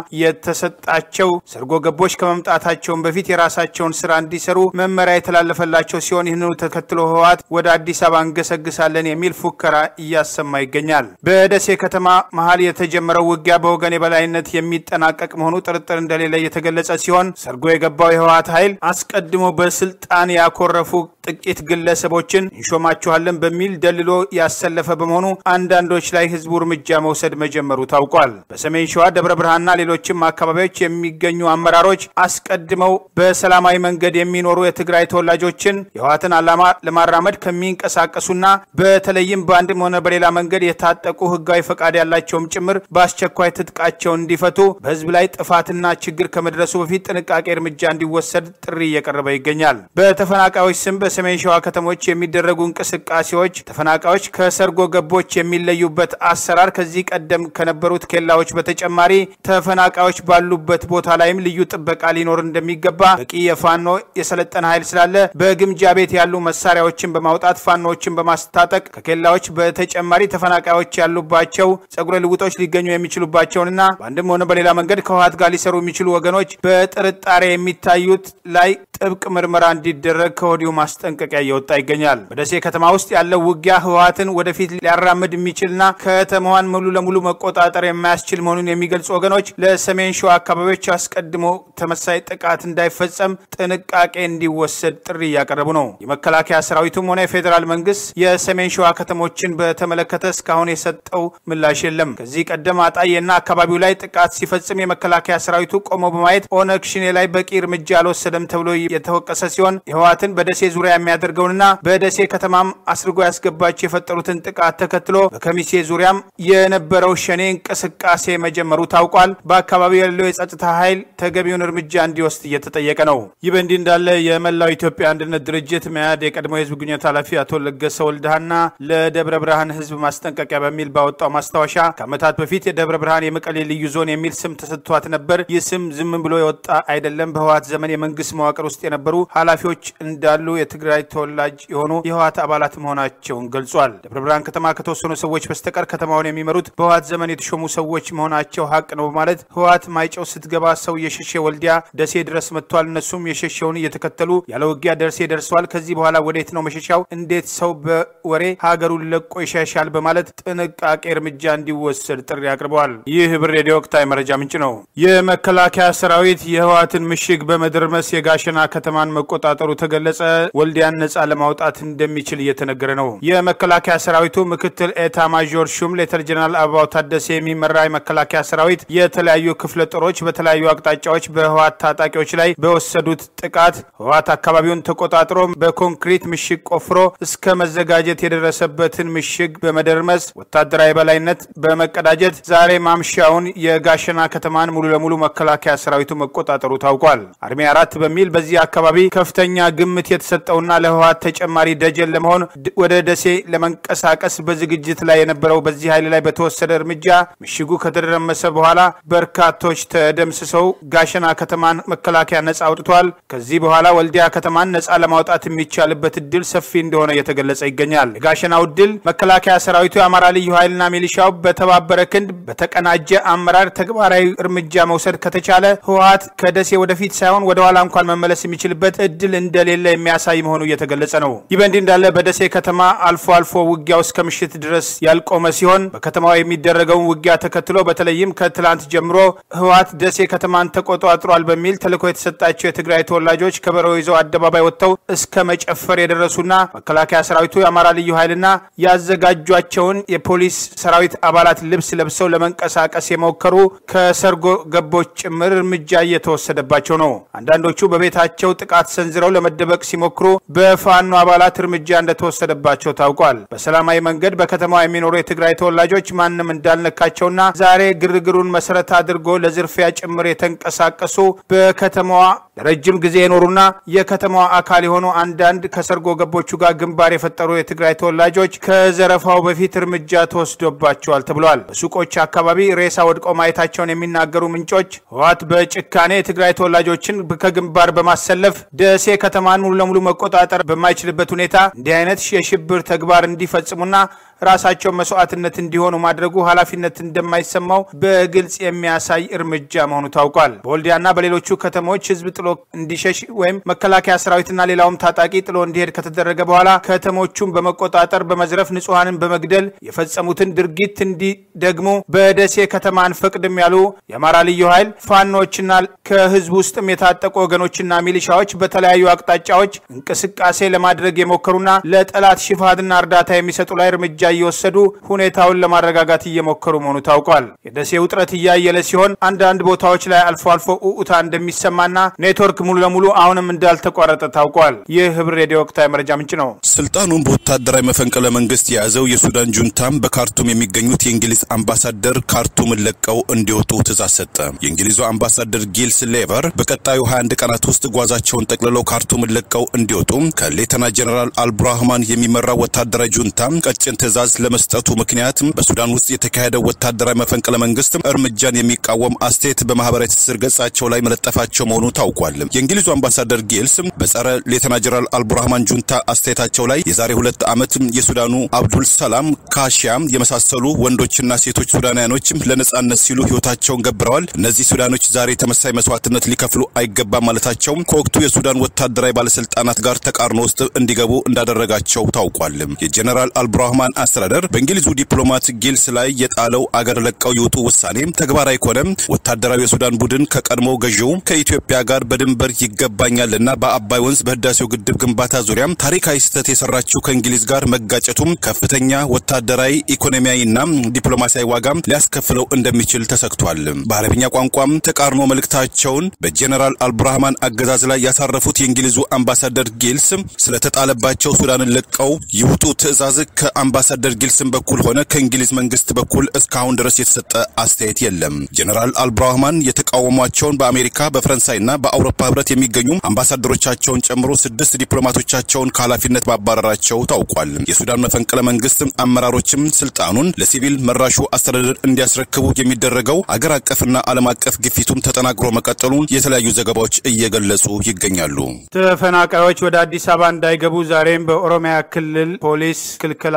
የተሰጣቸው ሰርጎ ገቦች ከመምጣታቸውን በፊት የራሳቸውን ስራ እንዲሰሩ መመሪያ የተላለፈላቸው ሲሆን ይህንኑ ተከትሎ ህወሓት ወደ አዲስ አበባ እንገሰግሳለን የሚል ፉከራ እያሰማ ይገኛል። በደሴ ከተማ መሀል የተጀመረው ውጊያ በወገን የበላይነት የሚጠናቀቅ መሆኑ ጥርጥር እንደሌለ የተገለጸ ሲሆን ሰርጎ የገባው የህወሓት ኃይል አስቀድሞ በስልጣን ያኮረፉ ጥቂት ግለሰቦችን እንሾማችኋለን በሚል ደልሎ ያሰለፈ በመሆኑ አንዳንዶች ላይ ህዝቡ እርምጃ መውሰድ መጀመሩ ታውቋል። በሰሜን ሸዋ ደብረ ብርሃንና ሌሎችም አካባቢዎች የሚገኙ አመራሮች አስቀድመው በሰላማዊ መንገድ የሚኖሩ የትግራይ ተወላጆችን የህወሓትን ዓላማ ለማራመድ ከሚንቀሳቀሱና በተለይም በአንድም ሆነ በሌላ መንገድ የታጠቁ ህጋዊ ፈቃድ ያላቸውም ጭምር በአስቸኳይ ትጥቃቸውን እንዲፈቱ በህዝብ ላይ ጥፋትና ችግር ከመድረሱ በፊት ጥንቃቄ እርምጃ እንዲወሰድ ጥሪ እየቀረበ ይገኛል። በተፈናቃዮች ስም በሰሜን ሸዋ ከተሞች የሚደረጉ እንቅስቃሴዎች ተፈናቃዮች ከሰርጎ ገቦች የሚለዩበት አሰራር ከዚህ ቀደም ከነበሩት ኬላዎች በተጨማሪ ተፈናቃዮች ባሉበት ቦታ ላይም ልዩ ጥበቃ ሊኖር እንደሚገባ በቂ የፋኖ የሰለጠነ ኃይል ስላለ በግምጃ ቤት ያሉ መሳሪያዎችን በማውጣት ፋኖዎችን በማስታጠቅ ከኬላዎች በተጨማሪ ተፈናቃዮች ያሉባቸው ጸጉረ ልውጦች ሊገኙ የሚችሉባቸውንና በአንድም ሆነ በሌላ መንገድ ከህወሓት ጋር ሊሰሩ የሚችሉ ወገኖች በጥርጣሬ የሚታዩት ላይ ጥብቅ ምርመራ እንዲደረግ ከወዲሁ ማስጠንቀቂያ እየወጣ ይገኛል። በደሴ ከተማ ውስጥ ያለው ውጊያ ህወሓትን ወደፊት ሊያራምድ የሚችልና ከተማዋን ሙሉ ለሙሉ መቆጣጠር የማያስችል መሆኑን የሚገልጹ ወገኖች ለሰሜን ሸዋ አካባቢዎች አስቀድሞ ተመሳይ ጥቃት እንዳይፈጸም ጥንቃቄ እንዲወሰድ ጥሪ እያቀረቡ ነው። የመከላከያ ሰራዊቱም ሆነ የፌዴራል መንግስት የሰሜን ሸዋ ከተሞችን በተመለከተ እስካሁን የሰጠው ምላሽ የለም። ከዚህ ቀደም አጣዬና አካባቢው ላይ ጥቃት ሲፈጽም የመከላከያ ሰራዊቱ ቆሞ በማየት ኦነግ ሽኔ ላይ በቂ እርምጃ አልወሰደም ተብሎ የተወቀሰ ሲሆን የህወሓትን በደሴ ዙሪያ የሚያደርገውንና በደሴ ከተማም አስርጎ ያስገባቸው የፈጠሩትን ጥቃት ተከትሎ በከሚሴ ዙሪያም የነበረው ሸኔ እንቅስቃሴ መጀመሩ ታውቋል። በአካባቢው ያለው የጸጥታ ኃይል ተገቢውን እርምጃ እንዲወስድ እየተጠየቀ ነው። ይህ በእንዲህ እንዳለ የመላው ኢትዮጵያ አንድነት ድርጅት መያድ የቀድሞ የህዝብ ግንኙነት ኃላፊ አቶ ለገሰ ወልደሃና ለደብረ ብርሃን ህዝብ ማስጠንቀቂያ በሚል ባወጣው ማስታወሻ ከዓመታት በፊት የደብረ ብርሃን የመቀሌ ልዩ ዞን የሚል ስም ተሰጥቷት ነበር። ይህ ስም ዝም ብሎ የወጣ አይደለም። በህወሓት ዘመን የመንግስት መዋቅር ውስጥ የነበሩ ኃላፊዎች እንዳሉ የትግራይ ተወላጅ የሆኑ የህወሓት አባላት መሆናቸውን ገልጿል። ደብረ ብርሃን ከተማ ከተወሰኑ ሰዎች በስተቀር ከተማውን የሚመሩት በህወሓት ዘመን የተሾሙ ሰዎች መሆናቸው ሀቅ ነው በማለት ህወሓት ማይጨው ስትገባ ሰው የሸሸ ወልዲያ ደሴ ድረስ መጥቷል። እነሱም የሸሸውን እየተከተሉ ያለ ውጊያ ደርሴ ደርሰዋል። ከዚህ በኋላ ወዴት ነው መሸሻው? እንዴት ሰው በወሬ ሀገሩን ለቆ ይሸሻል? በማለት ጥንቃቄ እርምጃ እንዲወሰድ ጥሪ አቅርበዋል። ይህ ህብር ሬዲዮ ወቅታዊ መረጃ ምንጭ ነው። የመከላከያ ሰራዊት የህወሓትን ምሽግ በመደርመስ የጋሸና ከተማን መቆጣጠሩ ተገለጸ። ወልዲያን ነጻ ለማውጣት እንደሚችል እየተነገረ ነው። የመከላከያ ሰራዊቱ ምክትል ኤታ ማዦር ሹም ሌተር ጀነራል አበባው ታደሰ የሚመራ የመከላከያ ሰራዊት የተለያዩ ክፍለ ጦሮች በተለያዩ አቅጣጫዎች በህወሓት ታጣቂዎች ላይ በወሰዱት ጥቃት ህወሓት አካባቢውን ተቆጣጥሮ በኮንክሪት ምሽግ ቆፍሮ እስከ መዘጋጀት የደረሰበትን ምሽግ በመደርመስ ወታደራዊ በላይነት በመቀዳጀት ዛሬ ማምሻውን የጋሸና ከተማን ሙሉ ለሙሉ መከላከያ ሰራዊቱ መቆጣጠሩ ታውቋል። አርሚ አራት በሚል በዚህ አካባቢ ከፍተኛ ግምት የተሰጠውና ለህወሓት ተጨማሪ ደጀን ለመሆን ወደ ደሴ ለመንቀሳቀስ በዝግጅት ላይ የነበረው በዚህ ኃይል ላይ በተወሰደ እርምጃ ምሽጉ ከተደረመሰ በኋላ በርካቶች ተደምስሰው ጋሸና ከተማን መከላከያ ነጻ አውጥቷል። ከዚህ በኋላ ወልዲያ ከተማን ነጻ ለማውጣት የሚቻልበት እድል ሰፊ እንደሆነ እየተገለጸ ይገኛል። የጋሸናው ድል መከላከያ ሰራዊቱ የአማራ ልዩ ኃይልና ሚሊሻው በተባበረ ክንድ በተቀናጀ አመራር ተግባራዊ እርምጃ መውሰድ ከተቻለ ህወሓት ከደሴ ወደፊት ሳይሆን ወደ ኋላ እንኳን መመለስ የሚችልበት እድል እንደሌለ የሚያሳይ መሆኑ እየተገለጸ ነው። ይህ በእንዲህ እንዳለ በደሴ ከተማ አልፎ አልፎ ውጊያው እስከ ምሽት ድረስ ያልቆመ ሲሆን በከተማው የሚደረገውን ውጊያ ተከትሎ በተለይም ከትላንት ጀምሮ ህወሓት ደሴ ከተማን ተቆጣጥሯል በሚል ተልዕኮ የተሰጣቸው የትግራይ ተወላጆች ከበሮ ይዘው አደባባይ ወጥተው እስከ መጨፈር የደረሱና መከላከያ ሰራዊቱ የአማራ ልዩ ኃይልና ያዘጋጇቸውን የፖሊስ ሰራዊት አባላት ልብስ ለብሰው ለመንቀሳቀስ የሞከሩ ከሰርጎ ገቦች ጭምር እርምጃ እየተወሰደባቸው ነው። አንዳንዶቹ በቤታቸው ጥቃት ሰንዝረው ለመደበቅ ሲሞክሩ በፋኖ አባላት እርምጃ እንደተወሰደባቸው ታውቋል። በሰላማዊ መንገድ በከተማዋ የሚኖሩ የትግራይ ተወላጆች ማንም እንዳልነካቸውና ዛሬ ግርግሩን መሰረት አድርጎ ለዝርፊያ ጭምር የተንቀሳቀሱ በከተማዋ ለረጅም ጊዜ የኖሩና የከተማዋ አካል የሆኑ አንዳንድ ከሰርጎ ገቦቹ ጋር ግንባር የፈጠሩ የትግራይ ተወላጆች ከዘረፋው በፊት እርምጃ ተወስዶባቸዋል ተብሏል። በሱቆች አካባቢ ሬሳ ወድቀው ማየታቸውን የሚናገሩ ምንጮች ህወሓት በጭካኔ የትግራይ ተወላጆችን ከግንባር በማሰለፍ ደሴ ከተማን ሙሉ ለሙሉ መቆጣጠር በማይችልበት ሁኔታ እንዲህ አይነት የሽብር ተግባር እንዲፈጽሙና ራሳቸው መስዋዕትነት እንዲሆኑ ማድረጉ ኃላፊነት እንደማይሰማው በግልጽ የሚያሳይ እርምጃ መሆኑ ታውቋል። በወልዲያና በሌሎቹ ከተሞች ህዝብ ጥሎ እንዲሸሽ ወይም መከላከያ ሰራዊትና ሌላውም ታጣቂ ጥሎ እንዲሄድ ከተደረገ በኋላ ከተሞቹን በመቆጣጠር በመዝረፍ ንጹሐንን በመግደል የፈጸሙትን ድርጊት እንዲደግሙ በደሴ ከተማ አንፈቅድም ያሉ የአማራ ልዩ ኃይል ፋኖችና ከህዝብ ውስጥም የታጠቁ ወገኖችና ሚሊሻዎች በተለያዩ አቅጣጫዎች እንቅስቃሴ ለማድረግ የሞከሩና ለጠላት ሽፋንና እርዳታ የሚሰጡ ላይ እርምጃ እየወሰዱ ሁኔታውን ለማረጋጋት እየሞከሩ መሆኑ ታውቋል። የደሴ ውጥረት እያየለ ሲሆን አንዳንድ ቦታዎች ላይ አልፎ አልፎ ኡኡታ እንደሚሰማና ኔትወርክ ሙሉ ለሙሉ አሁንም እንዳልተቋረጠ ታውቋል። ይህ ህብር ሬዲዮ ወቅታዊ መረጃ ምንጭ ነው። ስልጣኑን በወታደራዊ መፈንቅለ መንግስት የያዘው የሱዳን ጁንታም በካርቱም የሚገኙት የእንግሊዝ አምባሳደር ካርቱምን ለቀው እንዲወጡ ትእዛዝ ሰጠ። የእንግሊዙ አምባሳደር ጊልስ ሌቨር በቀጣዩ 21 ቀናት ውስጥ ጓዛቸውን ጠቅልለው ካርቱምን ለቀው እንዲወጡ ከሌተና ጀኔራል አልብራህማን የሚመራው ወታደራዊ ጁንታም ቀጭን ትእዛዝ ለመስጠቱ ምክንያት በሱዳን ውስጥ የተካሄደው ወታደራዊ መፈንቅለ መንግስት እርምጃን የሚቃወም አስተያየት በማህበራዊ ትስስር ገጻቸው ላይ መለጠፋቸው መሆኑ ታውቋል። የእንግሊዙ አምባሳደር ጊልስ በጸረ ሌተና ጀነራል አልቡርሃማን ጁንታ አስተያየታቸው ላይ የዛሬ ሁለት ዓመት የሱዳኑ አብዱል ሰላም ካሺያ የመሳሰሉ ወንዶችና ሴቶች ሱዳናውያኖች ለነጻነት ሲሉ ህይወታቸውን ገብረዋል። እነዚህ ሱዳኖች ዛሬ ተመሳይ መስዋዕትነት ሊከፍሉ አይገባም ማለታቸው ከወቅቱ የሱዳን ወታደራዊ ባለስልጣናት ጋር ተቃርኖ ውስጥ እንዲገቡ እንዳደረጋቸው ታውቋል። የጀነራል አልቡርሃማን አስተዳደር በእንግሊዙ ዲፕሎማት ጊልስ ላይ የጣለው አገር ለቀው ይውጡ ውሳኔ ተግባራዊ ከሆነ ወታደራዊ የሱዳን ቡድን ከቀድሞ ገዢው ከኢትዮጵያ ጋር በድንበር ይገባኛልና በአባይ ወንዝ በህዳሴው ግድብ ግንባታ ዙሪያ ታሪካዊ ስህተት የሰራችው ከእንግሊዝ ጋር መጋጨቱም ከፍተኛ ወታደራዊ ኢኮኖሚያዊና ዲፕሎማሲያዊ ዋጋ ሊያስከፍለው እንደሚችል ተሰግቷል። በአረብኛ ቋንቋም ተቃርኖ መልእክታቸውን በጀኔራል አልቡርሃማን አገዛዝ ላይ ያሳረፉት የእንግሊዙ አምባሳደር ጊልስ ስለተጣለባቸው ሱዳንን ለቀው ይውጡ ትዕዛዝ ከአምባሳደር ጊልስን በኩል ሆነ ከእንግሊዝ መንግስት በኩል እስካሁን ድረስ የተሰጠ አስተያየት የለም። ጀኔራል አልቡርሃማን የተቃወሟቸውን በአሜሪካ በፈረንሳይና በአውሮፓ ህብረት የሚገኙ አምባሳደሮቻቸውን ጨምሮ ስድስት ዲፕሎማቶቻቸውን ከኃላፊነት ማባረራቸው ታውቋል። የሱዳን መፈንቅለ መንግስት አመራሮችም ስልጣኑን ለሲቪል መራሹ አስተዳደር እንዲያስረክቡ የሚደረገው አገር አቀፍና ዓለም አቀፍ ግፊቱም ተጠናክሮ መቀጠሉን የተለያዩ ዘገባዎች እየገለጹ ይገኛሉ። ተፈናቃዮች ወደ አዲስ አበባ እንዳይገቡ ዛሬም በኦሮሚያ ክልል ፖሊስ ክልከላ እየተደረገ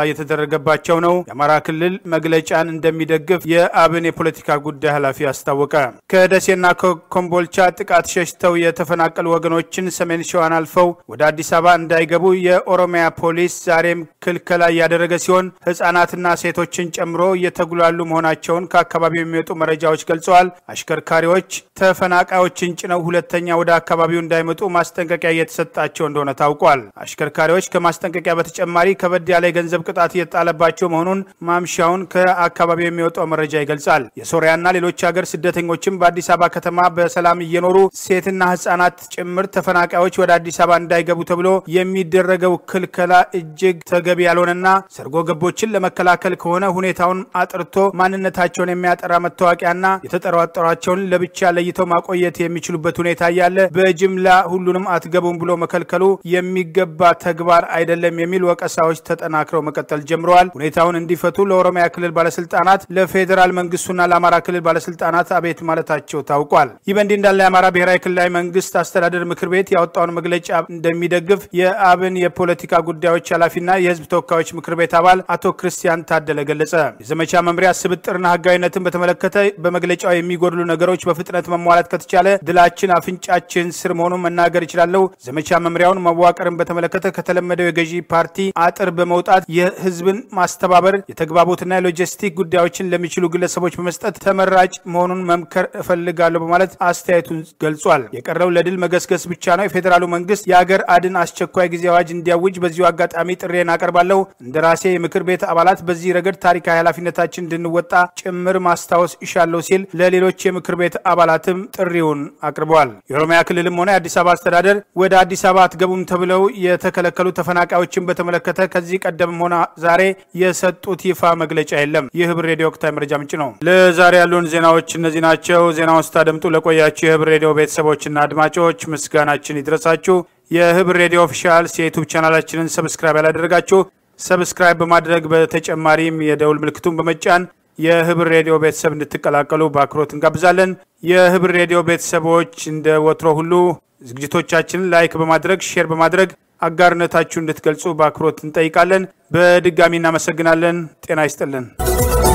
እየተደረገባቸው ነው። የአማራ ክልል መግለጫን እንደሚደግፍ የአብን የፖለቲካ ጉዳይ ኃላፊ አስታወቀ። ከደሴና ከኮምቦልቻ ጥቃት ሸሽተው የተፈናቀሉ ወገኖችን ሰሜን ሸዋን አልፈው ወደ አዲስ አበባ እንዳይገቡ የኦሮሚያ ፖሊስ ዛሬም ክልከላ እያደረገ ሲሆን ህጻናትና ሴቶችን ጨምሮ እየተጉላሉ መሆናቸውን ከአካባቢው የሚወጡ መረጃዎች ገልጸዋል። አሽከርካሪዎች ተፈናቃዮችን ጭነው ሁለተኛ ወደ አካባቢው እንዳይመጡ ማስጠንቀቂያ እየተሰጣቸው እንደሆነ ታውቋል። አሽከርካሪዎች ከማስጠንቀቂያ በተጨማሪ ከበድ ያለ የገንዘብ ቅጣት እየተጣለባቸው መሆኑን ማምሻውን ከአካባቢው የሚወጣው መረጃ ይገልጻል። የሶሪያና ሌሎች ሀገር ስደተኞችም በአዲስ አበባ ከተማ በሰላም እየኖሩ ሴትና ህጻናት ጭምር ተፈናቃዮች ወደ አዲስ አበባ እንዳይገቡ ተብሎ የሚደረገው ክልከላ እጅግ ተገቢ ያልሆነና ሰርጎ ገቦችን ለመከላከል ከሆነ ሁኔታውን አጥርቶ ማንነታቸውን የሚያጠራ መታወቂያና የተጠራጠሯቸውን ለብቻ ለይተው ማቆየት የሚችሉበት ሁኔታ እያለ በጅምላ ሁሉንም አትገቡም ብሎ መከልከሉ የሚገባ ተግባር አይደለም የሚል ወቀሳዎች ተጠናክረው መቀጠል ጀምረዋል። ሁኔታውን እንዲፈቱ ለኦሮሚያ ክልል ባለስልጣናት፣ ለፌዴራል መንግስቱና ለአማራ ክልል ባለስልጣናት አቤት ማለታቸው ታውቋል። ይህ በእንዲህ እንዳለ የአማራ ብሔራዊ ክልላዊ መንግስት አስተዳደር ምክር ቤት ያወጣውን መግለጫ እንደሚደግፍ የአብን የፖለቲካ ጉዳዮች ኃላፊና የህዝብ ተወካዮች ምክር ቤት አባል አቶ ክርስቲያን ታደለ ገለጸ። የዘመቻ መምሪያ ስብጥርና ህጋዊነትን በተመለከተ በመግለጫው የሚጎድሉ ነገሮች በፍጥነት መሟላት ከተቻለ ድላችን አፍንጫችን ስር መሆኑን መናገር ይችላለሁ። ዘመቻ መምሪያውን መዋቅርን በተመለከተ ከተለመደው የገዢ ፓርቲ አጥር በመውጣት የህዝብን ማስተባበር የተግባቦትና የሎጂስቲክ ጉዳዮችን ለሚችሉ ግለሰቦች በመስጠት ተመራጭ መሆኑን መምከር እፈልጋለሁ በማለት አስተያየቱን ገልጿል። የቀረው ለድል መገስገስ ብቻ ነው። የፌዴራሉ መንግስት የአገር አድን አስቸኳይ ጊዜ አዋጅ እንዲያውጅ በዚሁ አጋጣሚ ጥሬን አቀርባለሁ። እንደ ራሴ የምክር ቤት አባላት በዚህ ረገድ ታሪካዊ ኃላፊነታችን እንድንወጣ ጭምር ማስታወስ ይሻለሁ ሲል ለሌሎች የምክር ቤት አባላትም ጥሪውን አቅርበዋል። የኦሮሚያ ክልልም ሆነ የአዲስ አበባ አስተዳደር ወደ አዲስ አበባ አትገቡም ተብለው የተከለከሉ ተፈናቃዮችን በተመለከተ ከዚህ ቀደምም ሆነ ዛሬ የሰጡት ይፋ መግለጫ የለም። ይህ ህብር ሬዲዮ ወቅታዊ መረጃ ምንጭ ነው። ለዛሬ ያሉን ዜናዎች እነዚህ ናቸው። ዜናውን ስታደምጡ ለቆያችሁ የህብር ሬዲዮ ቤተሰቦችና አድማጮች ምስጋናችን ይድረሳችሁ። የህብር ሬዲዮ ኦፊሻልስ የዩቱብ ቻናላችንን ሰብስክራይብ ያላደረጋችሁ ሰብስክራይብ በማድረግ በተጨማሪም የደውል ምልክቱን በመጫን የህብር ሬዲዮ ቤተሰብ እንድትቀላቀሉ በአክብሮት እንጋብዛለን። የህብር ሬዲዮ ቤተሰቦች እንደ ወትሮ ሁሉ ዝግጅቶቻችንን ላይክ በማድረግ ሼር በማድረግ አጋርነታችሁ እንድትገልጹ በአክብሮት እንጠይቃለን። በድጋሚ እናመሰግናለን። ጤና ይስጥልን።